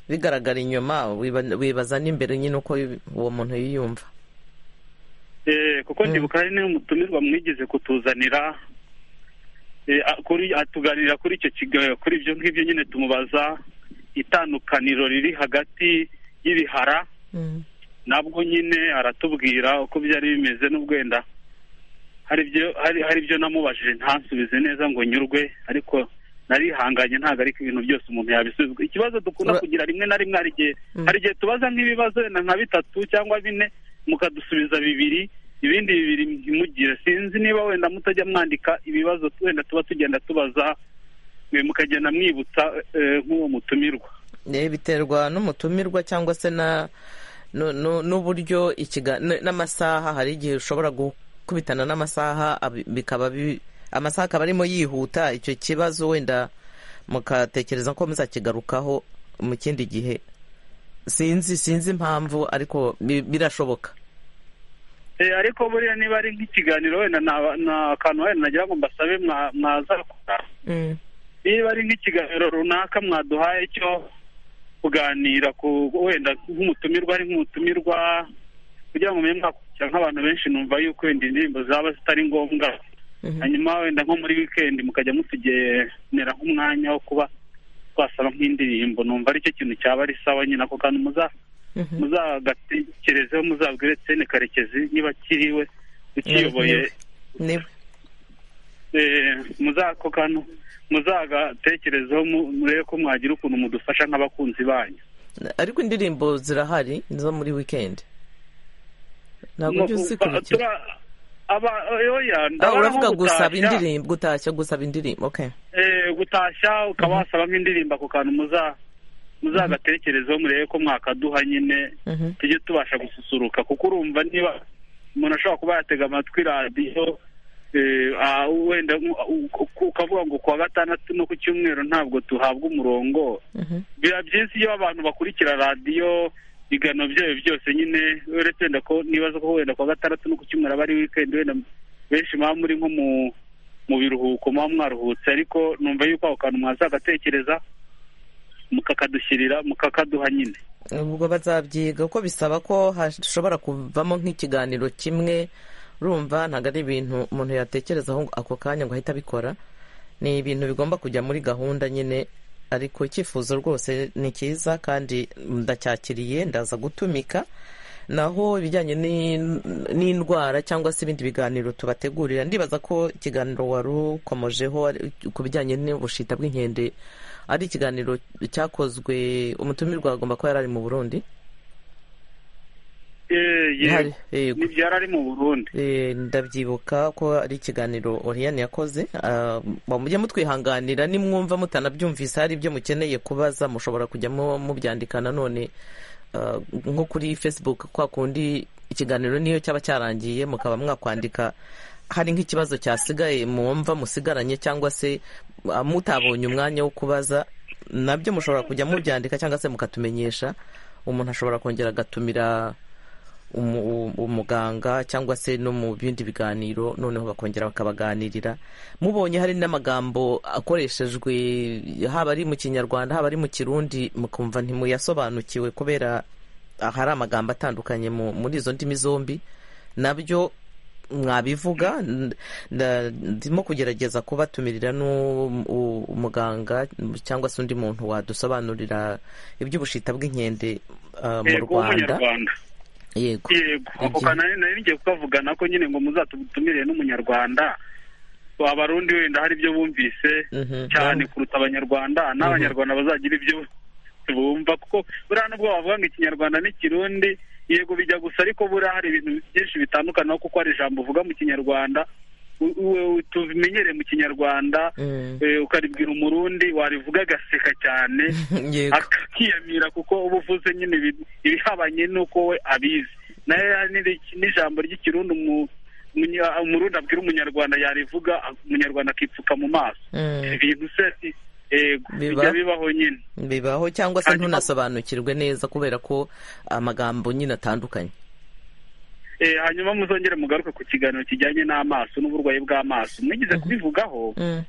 bigaragara inyuma wiba- wibaza n'imbere nyine uko uwo muntu yiyumva Eh, kuko ndibuka hari n'umutumirwa mwigize kutuzanira Eh, a- kuri atuganirira kuri icyo kiga- kuri ibyo ngibyo nyine tumubaza itandukaniro riri hagati y'ibihara Mm. nabwo nyine aratubwira uko byari bimeze n'ubwo wenda hari ibyo hari hari ibyo namubajije ntansubize neza ngo nyurwe ariko narihanganye ntabwo ariko ibintu byose umuntu yabisubizwa ikibazo dukunda Ura- kugira rimwe na rimwe hari igihe Mm. hari igihe tubaza nk'ibibazo wenda nka bitatu cyangwa bine mukadusubiza bibiri ibindi bibiri ntimugire sinzi niba wenda mutajya mwandika ibibazo wenda tuba tugenda tubaza mwe mukagenda mwibutsa eh, nk'uwo mutumirwa Eh, biterwa n'umutumirwa cyangwa se na nu- nu- n'uburyo ikiga- n- n'amasaha hari igihe ushobora gukubitana n'amasaha abi- bikaba bi- amasaha akaba arimo yihuta icyo kibazo wenda mukatekereza ko muzakigarukaho mu kindi gihe sinzi sinzi impamvu ariko bi- birashoboka Eh, ariko buriya niba ari nk'ikiganiro wenda na- na akantu wenda nagira ngo mbasabe mwa- mwazakora niba ari nk'ikiganiro runaka mwaduhaye cyo kuganira ku wenda nk'umutumirwa ari nk'umutumirwa kugira ngo mumenye mwakurikira nk'abantu benshi numva yuko wenda indirimbo zaba zitari ngombwa Mhm. hanyuma wenda nko muri wikendi mukajya mutugenera nk'umwanya wo kuba twasaba nk'indirimbo numva aricyo kintu cyaba ari sawa nyine ako kantu muza Mhm. muzagatekerezeho muzabwire Etienne Karekezi niba akiriwe ukiyoboye Niwe. eh, muzako kantu muzagatekerezeho mu- murebe ko mwagira ukuntu mudufasha nk'abakunzi banyu ariko indirimbo zirahari zo muri weekend ntabwo ujya uzikurikira Tura- aba- oya, Ah, ndabona uravuga nko gusaba gutashya, indirimbo gutashya gusaba indirimbo okay eh, gutashya ukaba wasaba nk'indirimbo ako kantu muza muzagatekerezeho murebe ko mwakaduha nyine Mhm. tujye tubasha gususuruka kuko urumva niba umuntu ashobora kuba yatega amatwi radiyo eh, ah, wenda nk- u- u- ukavuga ngo kuwa gatandatu no ku cyumweru ntabwo tuhabwa umurongo Mhm. biba byiza iyo abantu bakurikira radiyo bigano byayo byose nyine uretse wenda ko nibaza ko wenda kuwa gatandatu no ku cyumweru aba ari weekend wenda benshi muba muri nko mu mu biruhuko muba mwaruhutse ariko numva yuko ako kantu mwazagatekereza mukakadushyirira mukakaduha nyine ubwo bazabyiga kuko bisaba ko hashobora kuvamo nk'ikiganiro kimwe urumva ntabwo ari ibintu umuntu yatekerezaho ngo ako kanya ngo ahite abikora ni ibintu bigomba kujya muri gahunda nyine ariko icyifuzo rwose ni cyiza kandi ndacyakiriye ndaza gutumika naho ibijyanye n'in- n'indwara cyangwa se ibindi biganiro tubategurira ndibaza ko ikiganiro wari ukomojeho ari- ku bijyanye n'ubushita bw'inkende ari ikiganiro cyakozwe umutumirwa agomba kuba yari ari mu burundi Eh, yego Hari- yego. ntibyara ari mu burundi Eh, ndabyibuka ko ari ikiganiro oriyani yakoze Ah, ba- mujye mutwihanganira nimwumva mutanabyumvise hari ibyo mukeneye kubaza mushobora kujya mu- mubyandika nanone ah, nko kuri facebook kwa kundi ikiganiro niyo cyaba cyarangiye mukaba mwakwandika hari nk'ikibazo cyasigaye mwumva musigaranye cyangwa se ah, mutabonye umwanya wo kubaza nabyo mushobora kujya mubyandika cyangwa se mukatumenyesha umuntu ashobora kongera agatumira umu- u- umuganga cyangwa se no mu bindi biganiro noneho bakongera bakabaganirira mubonye hari n'amagambo akoreshejwe haba ari mu kinyarwanda haba ari mu kirundi mukumva ntimuyasobanukiwe kubera hari amagambo atandukanye mu- muri izo ndimi zombi nabyo mwabivuga n- nda- ndimo kugerageza kubatumirira n'umuganga cyangwa se undi muntu wadusobanurira iby'ubushita bw'inkende ah, mu Yego, rwanda w'umunyarwanda yego yego ako Igihe- kanari nari ngiye kukavugana ko nyine ngo muzatutumire n'umunyarwanda abarundi wenda hari ibyo bumvise Mhm. cyane kuruta abanyarwanda n'abanyarwanda bazagira ibyo bumva kuko buriya nubwo bavuga ngo ikinyarwanda n'ikirundi yego bijya gusa ariko buriya hari ibintu byinshi bitandukana kuko hari ijambo uvuga mu kinyarwanda u- u- tubimenyere mu kinyarwanda Mm. eh, ukaribwira umurundi warivuga agaseka cyane yego akiyamira kuko uba uvuze nyine ibi- ibihabanye n'uko we abizi nayo ya- n'iri- n'ijambo ry'ikirundi umu- umunya- umurundi abwira umunyarwanda yarivuga umunyarwanda akipfuka mu maso Mm. ibintu se si- yego Biba. bijya bibaho nyine bibaho cyangwa se Hanyuma- ntunasobanukirwe neza kubera ko amagambo nyine atandukanye Eh, hanyuma muzongere mugaruke ku kiganiro kijyanye n'amaso n'uburwayi bw'amaso mwigize kubivugaho Mm.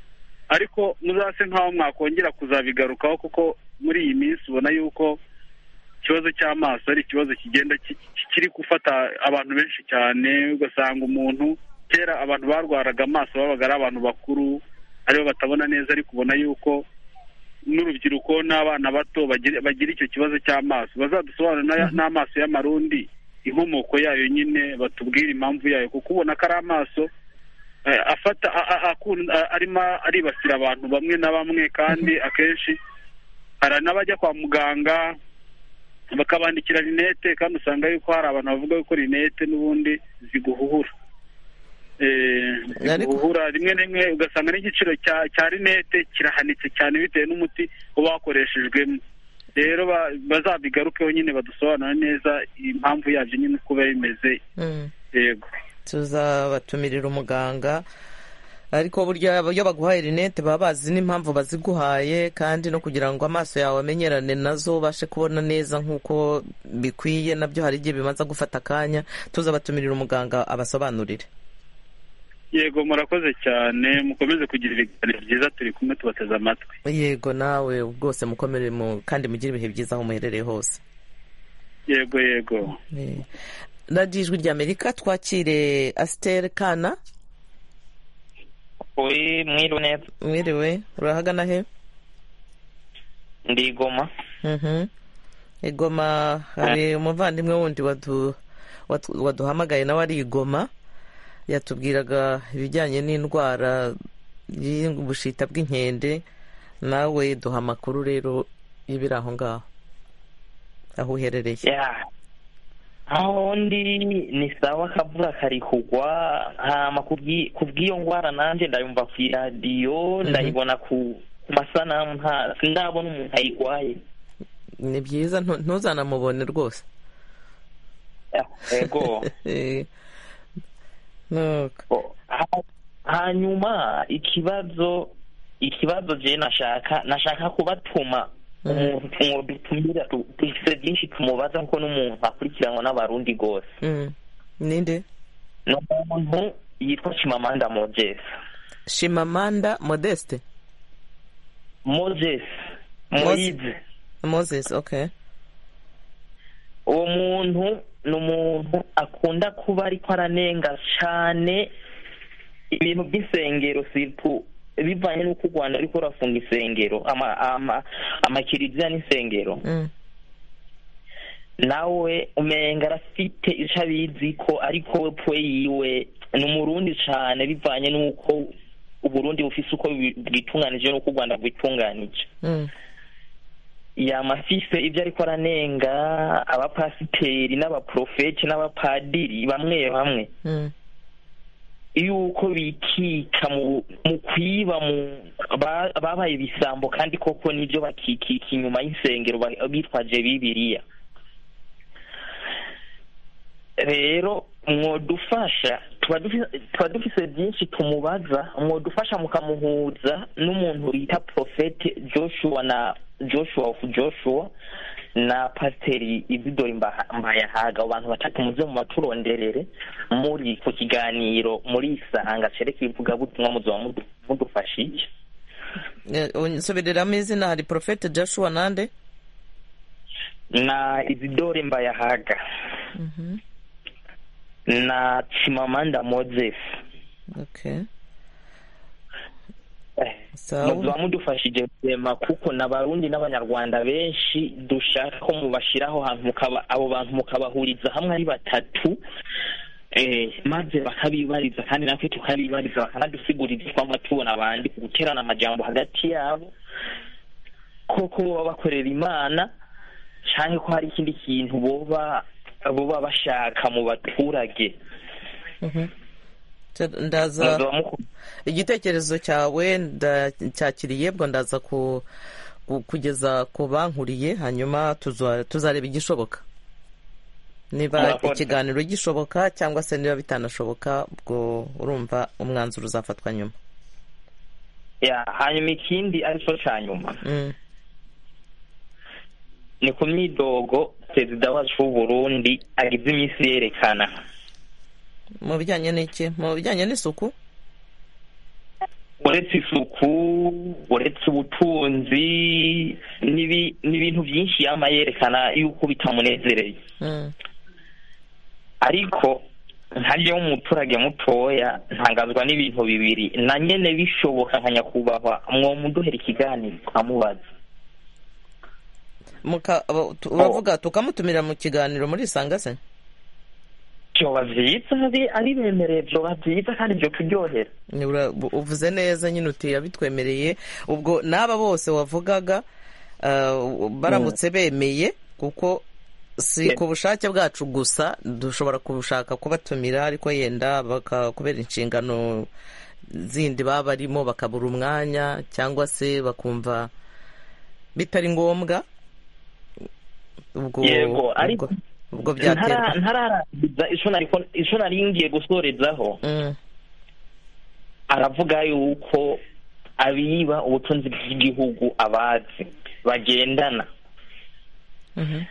ariko muzase nk'aho mwakongera kuzabigarukaho kuko muri iyi minsi ubona yuko ikibazo cy'amaso ari ikibazo kigenda ki- ki- kiri gufata abantu benshi cyane ugasanga umuntu kera abantu barwaraga amaso babaga ari abantu bakuru aribo batabona neza ariko ubona yuko n'urubyiruko n'abana bato bagira bagira icyo kibazo cy'amaso bazadusobanurira n'aya- n'amaso y'amarundi inkomoko yayo nyine batubwire impamvu yayo kuko ubona ko ari amaso eh, afata a- a- akun- a- arimo aribasira abantu bamwe na bamwe kandi akenshi hari n'abajya kwa muganga bakabandikira rinete kandi usanga yuko hari abantu bavuga yuko rinete n'ubundi ziguhuhura Eh, Ariko- ziguhuhura rimwe na rimwe ugasanga n'igiciro cya cya rinete kirahanitse cyane bitewe n'umuti uba wakoreshejwemo rero ba- bazabigarukeho nyine badusobanura neza impamvu yabyo nyine uko biba bimeze Mm. yego tuzabatumirira umuganga ariko burya iyo baguhaye rinete baba bazi n'impamvu baziguhaye kandi no kugira ngo amaso yawe amenyerane nazo ubashe kubona neza nk'uko bikwiye nabyo hari igihe bibanza gufata akanya tuzabatumirira umuganga abasobanurire yego murakoze cyane mukomeze kugira ibiganiro byiza turi kumwe tubateze amatwi yego nawe bwose mukomere mu kandi mugire ibihe byiza aho muherereye hose yego yego Eh, radiyo ijwi ry'amerika twakire asiteri kana Uri mwiriwe neza mwiriwe urahagana he ndi i Goma Mhm. igoma hari umuvandimwe wundi wadu- watu- waduhamagaye nawe ari igoma yatubwiraga ibijyanye n'indwara y'ubushita bw'inkende nawe duha amakuru rero y'ibiri aho ngaho aho uherereye ya aho ndi ni sawa akavura kari kugwa hama kubwi- kubw'iyo ngwara nanje ndayumva ku iradiyo ndayibona ku ku masanamu nta sindabona umuntu ayigwaye ni byiza ntu- ntuzanamubone rwose Ya, yego Eh, nuko Ha- hanyuma ikibazo ikibazo je nashaka nashaka kubatuma umuntu mwobitumira tu- dufise byinshi tumubaza kuko n'umuntu akurikiranwa n'abarundi rwose Mm. ninde ni umuntu yitwa Chimamanda Moses shimamanda modeste Moses Moise moses okay uwo muntu ni umuntu akunda kuba ariko aranenga cyane ibintu by'isengero situ bivanye n'uko u rwanda ariko rurafunga isengero ama- ama- amakiriziya n'isengero Mm. nawe umenga arafite icyo abizi ko ariko we pwe yiwe ni umurundi cyane bivanye n'uko uburundi bufise uko bwi- bwitunganije n'uko u rwanda rwitunganije Mm. yamafise ibyo ariko aranenga abapasiteri n'abaprofeti n'abapadiri bamwe bamwe Mm. yuko bikika mu, mu kwiba mu ba- babaye ibisambo kandi koko nibyo bakikika inyuma y'insengero ba- bitwaje bibiliya rero mwodufasha tuba dufi- tuba dufise byinshi tumubaza mwodufasha mukamuhuza n'umuntu bita profete joshua na joshua of joshua na pasiteri izidori Mba- mbayahaga abo bantu batatu muze mu baturonderere muri ku kiganiro muri isanga cerekeye ivugabutumwa muzaba mudu- mudufashije Eh, unsobereramo izina hari porofete joshua nande na izidore mbayahaga na chimamanda moses okay Eh, Sawa. muba mudufashije rurema kuko n'abarundi n'abanyarwanda benshi dushaka ko mubashyiraho hantu mukaba abo bantu mukabahuriza hamwe ari batatu eh, maze bakabibariza kandi natwe tukabibariza bakanadusigurira ibyo twaba tubona abandi ku guterana amajambo hagati yabo koko boba bakorera imana cyangwa ko hari ikindi kintu boba boba bashaka mu baturage Mhm. Cer- ndaza muzoba muku- igitekerezo cyawe ndacyakiriye bwo ndaza ku ku- kugeza ku bankuriye hanyuma tuza- tuzareba igishoboka niba Murakoze. ikiganiro gishoboka cyangwa se niba bitanashoboka ubwo urumva umwanzuro uzafatwa nyuma ya hanyuma ikindi aricyo cya nyuma Mm. ni ku myidogo perezida wacu w'uburundi agize iminsi yerekana mu bijyanye n'iki mu bijyanye n'isuku uretse isuku uretse ubutunzi n'ibi- n'ibintu byinshi yama yerekana yuko bitamunezereye Mm. ariko nkaryo w'umuturage mutoya ntangazwa n'ibintu bibiri na nyene bishoboka nka nyakubahwa mwomuduhera ikiganiro tukamubaza Muka- abo- tu- uravuga tukamutumira mu kiganiro muri isanga se vyoba vyiza ari- ari bemereye vyoba vyiza kandi vyo kuryohera Ni ura- bu- uvuze neza nyine uti yabitwemereye ubwo n'aba bose wavugaga uh, baramutse bemeye kuko si Yeah. ku bushake bwacu gusa dushobora kubushaka kubatumira ariko yenda baka- kubera inshingano zindi baba barimo bakabura umwanya cyangwa se bakumva bitari ngombwa ubwo Yego, ariko ubwo- ubwo byaterwa ntara ntararangiza ico nariko ico nari ngiye gusorezaho Mm, aravuga yuko abiba ubutunzi bw'igihugu abazi bagendana mhm.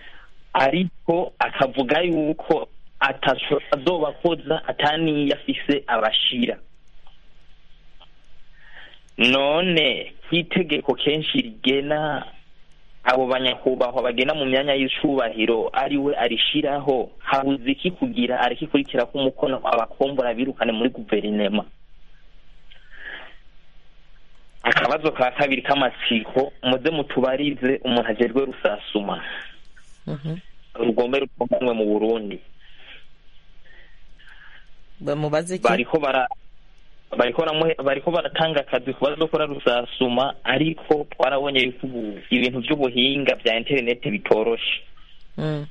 ariko akavuga yuko ataco azobakoza ataniyo afise abashira none itegeko kenshi rigena abo banyakubahwa bagena mu myanya y'icubahiro ari we arishiraho habuze iki kugira arikikurikira ko umukono abakombora birukane muri guverinema akabazo ka kabiri k'amatsiko muze mutubarize umuntu agerwe rusasuma rugombe rukomwe mu burundi bamubaze iki bariko bara bariko baramuhe- bariko baratanga akazi ku bazokora rusasuma ariko twarabonye yuko ubu ibintu vy'ubuhinga vya interineti bitoroshe Mm,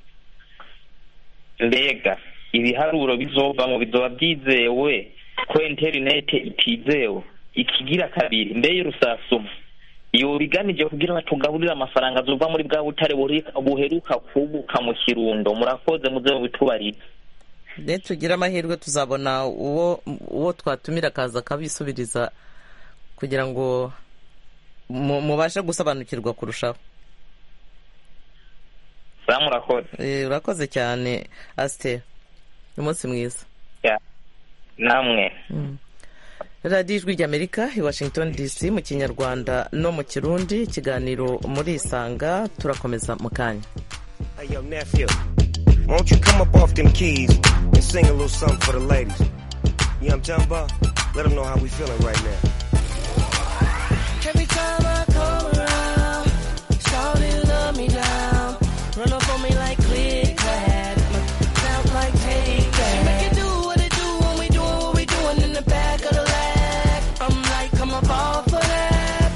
mbega ibiharuro bizovamo bizoba vyizewe ko interineti itizewe ikigira kabiri mbeye rusasuma yobiganije kugira batugaburire amafaranga azova muri bwa butare buri- buheruka kubuka mu kirundo murakoze muze mubitubarize nitugire amahirwe tuzabona uwo uwo twatumira akaza akabisubiriza kugira ngo mu- mubashe gusobanukirwa kurushaho za murakoze Eh, urakoze cyane asiteri umunsi mwiza Ya. namwe radiyo ijwi ry'amerika i washington dc mu kinyarwanda no mu kirundi ikiganiro muri isanga turakomeza mu kanya Hey, yo, nephew, won't you come up off them keys and sing a little something for the ladies? You know what I'm talking about? Let them know how we feeling right now. Every time I come around, shawty love me down. Run up on me like click clack, sound like take that. She make it do what it do when we doing what we doing in the back of the lag. I'm like, I'm a ball for that.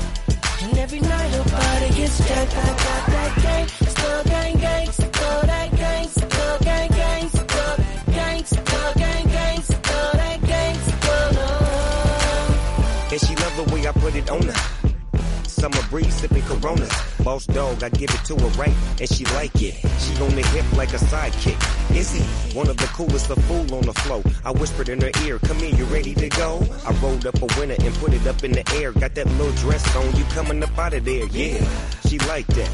And every night her body gets jacked. I got that gang, still gang gang, still that gang, still gang gang, still gang, still gang gang, still that gang, still no. And she love the way I put it on her. Summer breeze sipping Coronas. Boss dog, I give it to her right, and she like it. She on the hip like a sidekick. Izzy, one of the coolest of fool on the flow. I whispered in her ear, come here, you ready to go? I rolled up a winner and put it up in the air. Got that little dress on, you coming up out of there, yeah. She like that.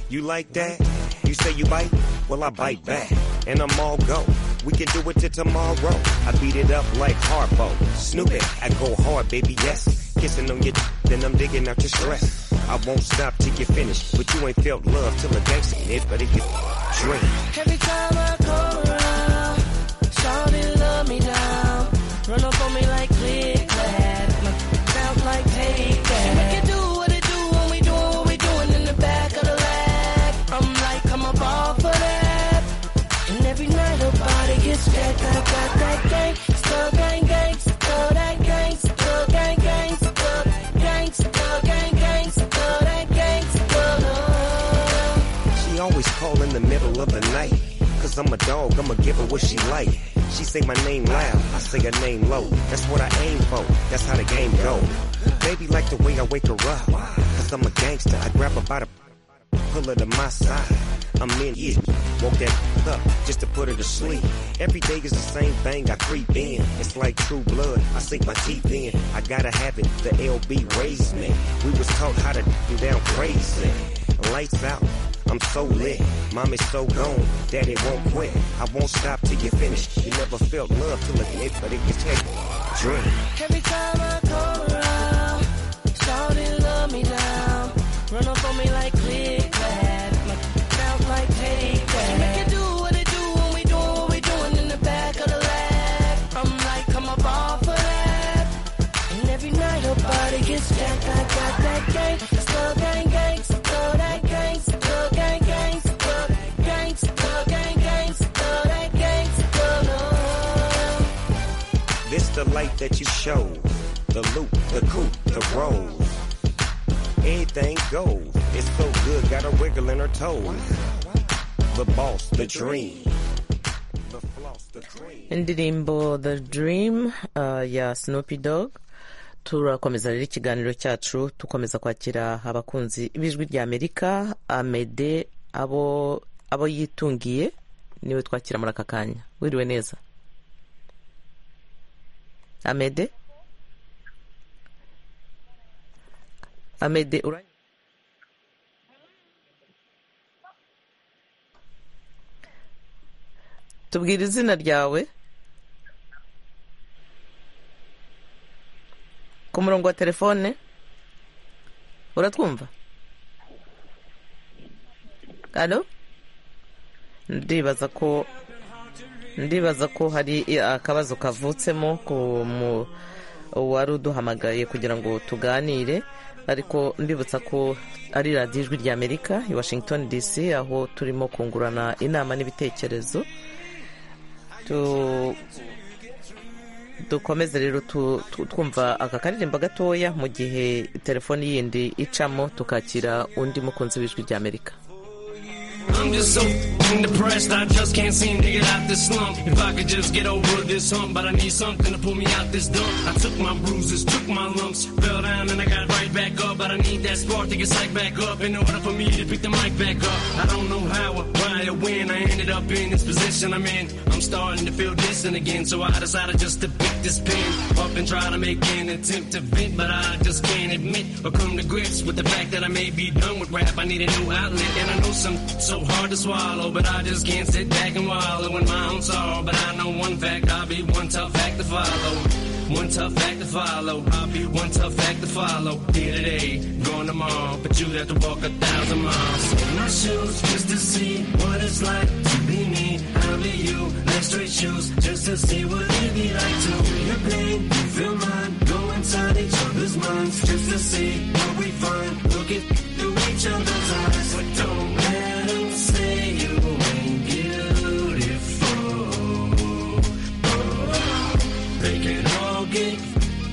You like that? You say you bite? Well, I bite back. And I'm all go. We can do it till tomorrow. I beat it up like Harpo. Snoop it. I go hard, baby, yes. Kissing on your d- then I'm digging out your stress. I won't stop till you finish. But you ain't felt love till a gangster it. But if you drink. Every time I come around, shawty love me now. Run up on me like click clack, sound like take that. And we can do what it do when we doing what we doing in the back of the lag. I'm like I'm a ball for that. And every night her body gets jacked. I got that gang, still gang gang, still that gang, still gang gang, still gang, still gang gang, still that gang, still love. She always call in the middle of the night. Cause I'm a dog, I'ma give her what she like. She say my name loud, I say her name low. That's what I aim for, that's how the game go. Baby like the way I wake her up. Cause I'm a gangster, I grab her by the pull her to my side. I'm in it, woke that up just to put her to sleep. Every day is the same thing, I creep in. It's like true blood, I sink my teeth in. I gotta have it, the LB raised me. We was taught how to do down crazy. Lights out, I'm so lit. Mom is so gone, daddy won't quit. I won't stop till you finish. You never felt love till it hit, but it can take drink. Every time I come around, shawty love me down. Run up on me like click clack, sounds like take that. And we can do what it do when we doing what we doing in the back of the lag. I'm like I'm a ball for that. And every night her body gets jacked. I got that gang, still gang gang, still that gang, still gang gang, still gang, still gang gang, still that gang, still love. This the light that you show. The loop, the coupe, the rose. Anything goes. It's so good, got a wiggle in her toes. The boss, the dream. The floss, the cream. indirimbo the dream uh, ya snoopy dog turakomeza rero ikiganiro cyacu dukomeza kwakira abakunzi b'ijwi rya amerika amede abo abo yitungiye niwe twakira muri aka kanya wiriwe neza amede amede ura tubwira izina ryawe ku murongo wa telefone uratwumva alo ndibaza ko ndibaza ko hari akabazo kavutsemo ku mu- uwari uduhamagaye kugira ngo tuganire ariko mbibutsa ko ari radiyo ijwi rya amerika i washington dc aho turimo kungurana inama n'ibitekerezo tu dukomeze rero tu- tu- twumva aka karirimbo gatoya mu gihe telefoni yindi icamo tukakira undi mukunzi w'ijwi rya amerika I'm just so f***ing depressed, I just can't seem to get out this slump. If I could just get over this hump, but I need something to pull me out this dump. I took my bruises, took my lumps, fell down and I got right back up. But I need that spark to get psyched back up in order for me to pick the mic back up. I don't know how or why or when I ended up in this position I'm in. I'm starting to feel distant again, so I decided just to pick this pen up and try to make an attempt to vent, but I just can't admit or come to grips with the fact that I may be done with rap. I need a new outlet, and I know some so hard to swallow, but I just can't sit back and wallow in my own sorrow. But I know one fact, I'll be one tough act to follow. One tough act to follow. I'll be one tough act to follow. Here today, gone tomorrow, but you'd have to walk a thousand miles. In my shoes, just to see what it's like to be me. I'll be you. Let's straight shoes, just to see what it'd be like to feel your pain, you feel mine. Go inside each other's minds, just to see what we find. Looking through each other's eyes, but don't let 'em say you ain't beautiful. They can all get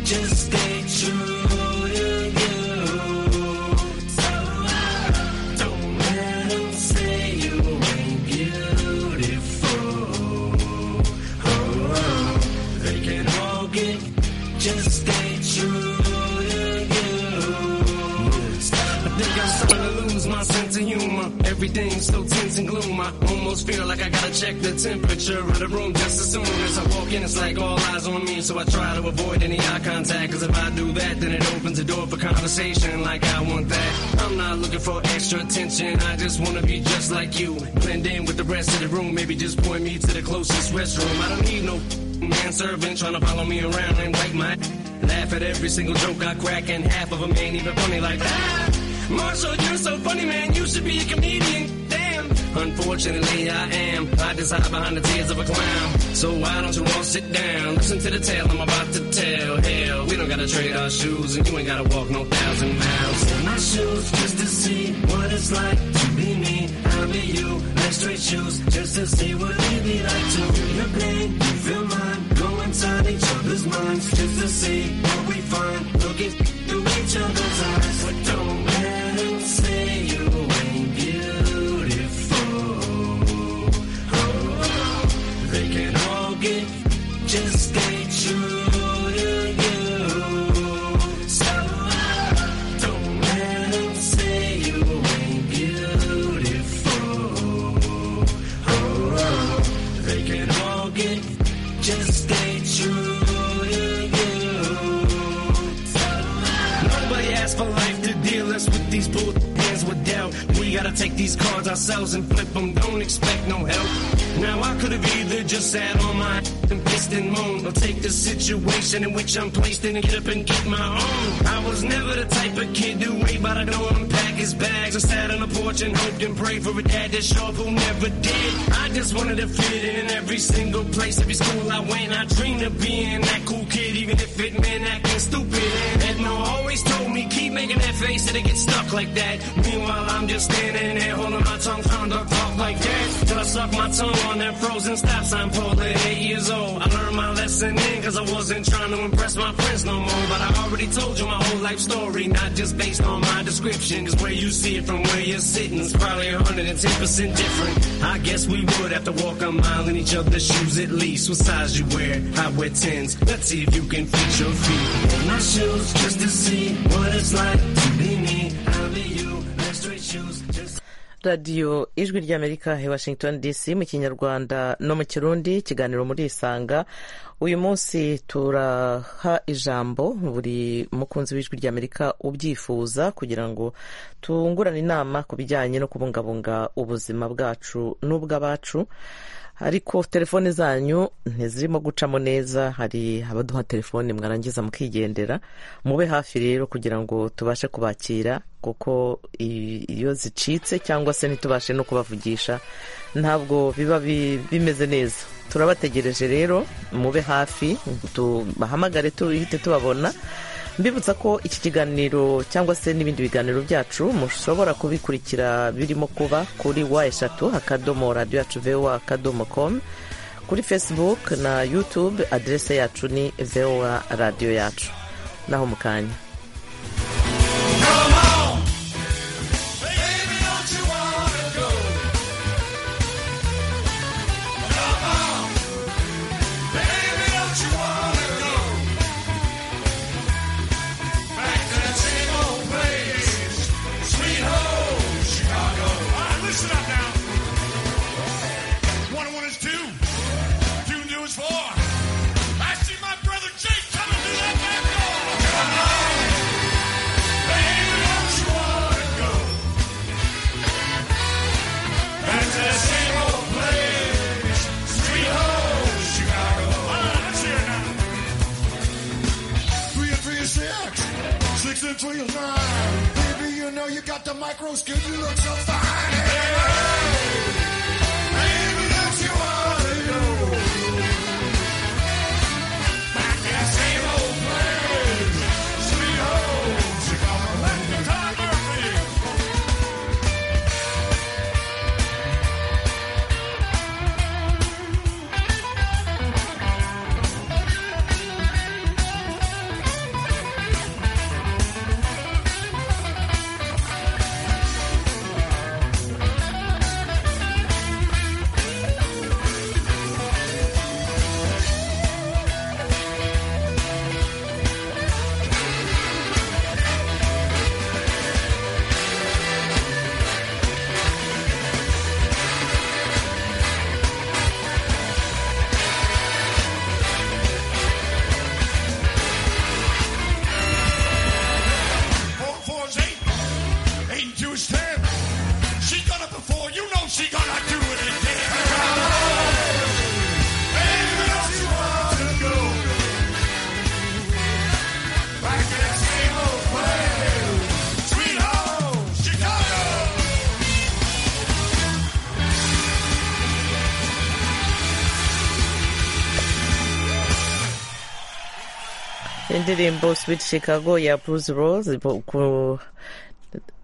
just stay true to you. So I don't let 'em say you ain't beautiful. Oh, they can all get just stay true to you. I think of humor. Everything's so tense and gloom. I almost feel like I gotta check the temperature of the room just as soon as I walk in. It's like all eyes on me, so I try to avoid any eye contact. Cause if I do that, then it opens the door for conversation like I want that. I'm not looking for extra attention, I just wanna be just like you. Blend in with the rest of the room, maybe just point me to the closest restroom. I don't need no manservant trying to follow me around and wake my laugh at every single joke I crack and half of them ain't even funny like that. Marshall, you're so funny, man. You should be a comedian. Damn. Unfortunately, I am. I just hide behind the tears of a clown. So why don't you all sit down? Listen to the tale I'm about to tell. Hell, we don't gotta trade our shoes, and you ain't gotta walk no thousand miles. In my shoes, just to see what it's like to be me. I'll be you. Like straight shoes, just to see what it be like to feel your pain. You feel mine. Go inside each other's minds, just to see what we find. Looking through each other's eyes. But don't let 'em say you ain't beautiful. They can all get just stay true to you. So don't let 'em say you ain't beautiful. They can all get just stay true to you. Nobody asked for life to deal us with these bull hands with doubt. We gotta take these cards ourselves and flip them. Don't expect no help. Now I could have either just sat on my and pissed and moaned, or take the situation in which I'm placed in and get up and get my own. I was never the type of kid to wait by the door and pack his bags. I sat on the porch and hoped and prayed for a dad that's sharp who never did. I just wanted to fit in every single place, every school I went. I dreamed of being that cool kid, even if it meant acting stupid. And Edna always told me keep making that face and it gets stuck like that. Meanwhile, I'm just standing there holding my tongue, trying to talk like that. Till I suck my tongue on that frozen stop sign pole at eight years old. I learned my lesson then, cause I wasn't trying to impress my friends no more. But I already told you my whole life story, not just based on my description. Cause where you see it from where you're sitting is probably 110% different. I guess we would have to walk a mile in each other's shoes at least. What size you wear? I wear 10s. Let's see if you can fit your feet in my shoes just to see what it's like to be me. I'll be you. Like straight shoes just radiyo ijwi ry'amerika he washington dc mu kinyarwanda no mu kirundi ikiganiro muri isanga uyu munsi turaha ijambo buri mukunzi w'ijwi ry'amerika ubyifuza kugira ngo tungurane inama ku bijyanye no kubungabunga ubuzima bwacu n'ubw'abacu ariko telefone zanyu ntizirimo gucamo neza hari abaduha telefone mwarangiza mukigendera mube hafi rero kugira ngo tubashe kubakira kuko i- iyo zicitse cyangwa se ntitubashe no kubavugisha ntabwo biba bi- bimeze neza turabategereje rero mube hafi tubahamagare tuhite tubabona mbibutsa ko iki kiganiro cyangwa se n'ibindi biganiro byacu mushobora kubikurikira birimo kuba kuri wa eshatu akadomo radiyo yacu voa akadomo komu kuri facebook na youtube aderese yacu ni voa radiyo yacu naho mu kanya Three and three is six. Six and three is nine. Baby, you know you got the micro skin. You look so fine. Baby, don't you wanna go back to that same old place? Sweet home Chicago. Back to Tom Murphy. indirimbo sweet chicago ya bruce rose bo- ku-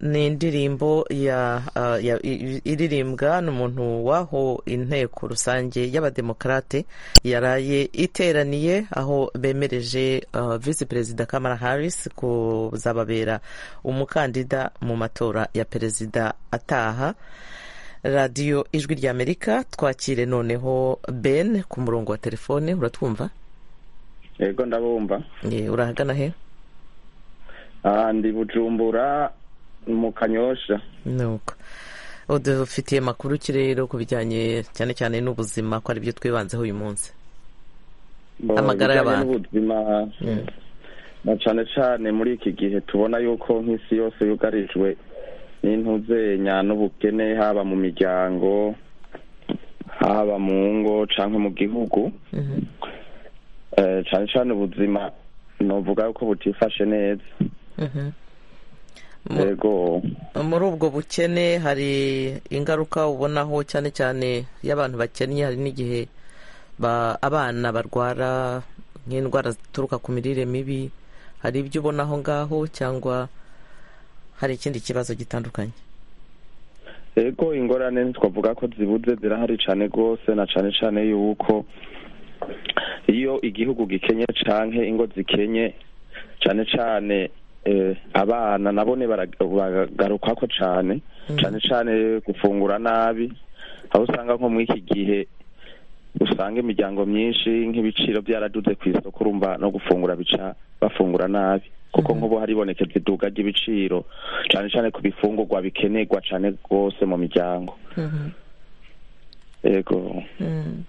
ni indirimbo ya ah, ya- i- i- iririmbwa n'umuntu w'aho inteko rusange y'abademokarate yaraye iteraniye aho bemereje ah, visi perezida kamara harris kuzababera umukandida mu matora ya perezida ataha radiyo ijwi ry'amerika twakire noneho ben ku murongo wa telefone uratwumva yego ndabumva Eh, urahagana he Ah, ndi bujumbura mu kanyosha nuko udufitiye amakuru ki rero ku bijyanye cyane cyane n'ubuzima ko ari byo twibanzeho uyu munsi Mu Amagara bijyanye y'abantu. n'ubuzima na cyane cyane muri iki gihe tubona yuko nk'isi yose yugarijwe n'intuzenya n'ubukene haba mu miryango haba mu ngo cyangwa mu gihugu Eh, cyane cyane ubuzima nuvuga yuko butifashe neza Mhm. yego muri ubwo bukene hari ingaruka ubonaho cyane cyane iyo abantu bakennye hari n'igihe ba- abana barwara nk'indwara zituruka ku mirire mibi hari ibyo ubona aho ngaho cyangwa hari ikindi kibazo gitandukanye Ego ingorane twavuga ko zibuze zirahari cyane rwose na cyane cyane yuko iyo igihugu gikenye canke ingo zikenye cyane cyane eh, abana nabone bara- baragaruka ko cyane cyane cyane gufungura nabi aho usanga nko muri iki gihe usanga imiryango myinshi nk'ibiciro byaraduze ku isoko urumva no gufungura bica bafungura nabi kuko nk'ubu haribonekeza iduka ry'ibiciro cyane cyane ku bifungurwa bikenerwa cyane rwose mu miryango yego Mm.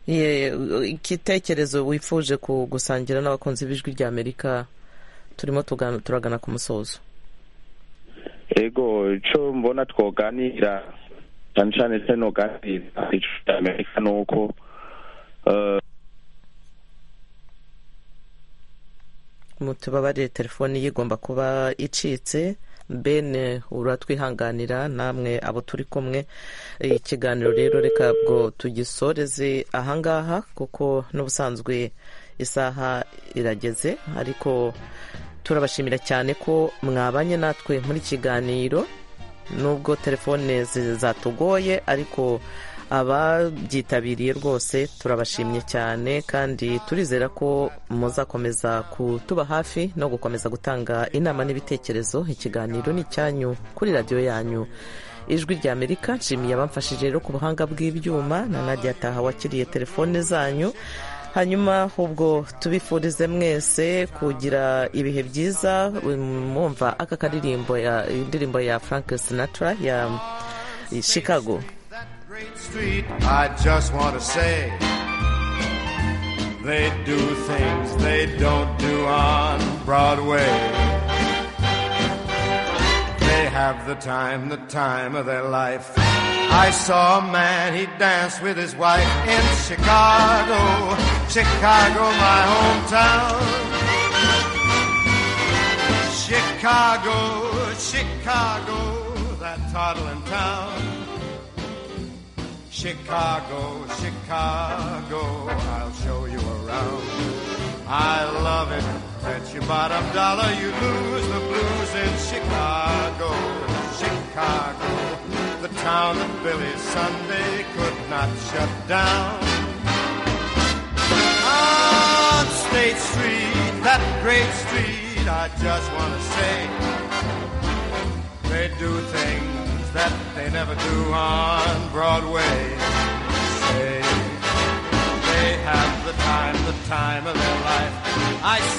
Ye- igitekerezo wifuje ku- gusangira n'abakunzi b'ijwi rya amerika turimo tugana- turagana ku musozo yego icyo mbona twoganira cyane cyane se noganira ico cya amerika ni uko eh, mutubabarire telefoni ye igomba kuba icitse ben uratwihanganira namwe abo turi kumwe ikiganiro rero reka bwo tugisoreze ahangaha kuko n'ubusanzwe isaha irageze ariko turabashimira cyane ko mwabanye natwe muri kiganiro nubwo telefone zi- zatugoye ariko ababyitabiriye rwose turabashimye cyane kandi turizera ko muzakomeza kutuba hafi no gukomeza gutanga inama n'ibitekerezo ikiganiro ni icyanyu kuri radiyo yanyu ijwi rya amerika nshimiye abamfashije rero ku buhanga bw'ibyuma na nadia taha wakiriye telefone zanyu hanyuma ubwo tubifurize mwese kugira ibihe byiza mwumva aka karirimbo ya indirimbo ya frank sinatra ya chicago street, I just want to say they do things they don't do on Broadway. They have the time, the time of their life. I saw a man, he danced with his wife in Chicago, Chicago, my hometown. Chicago, Chicago, that toddling town. Chicago, Chicago, I'll show you around. I love it. Bet your bottom dollar you lose the blues in Chicago, Chicago, the town that Billy Sunday could not shut down. On State Street, that great street, I just want to say they do things that they never do on Broadway. Say, they have the time, the time of their life. I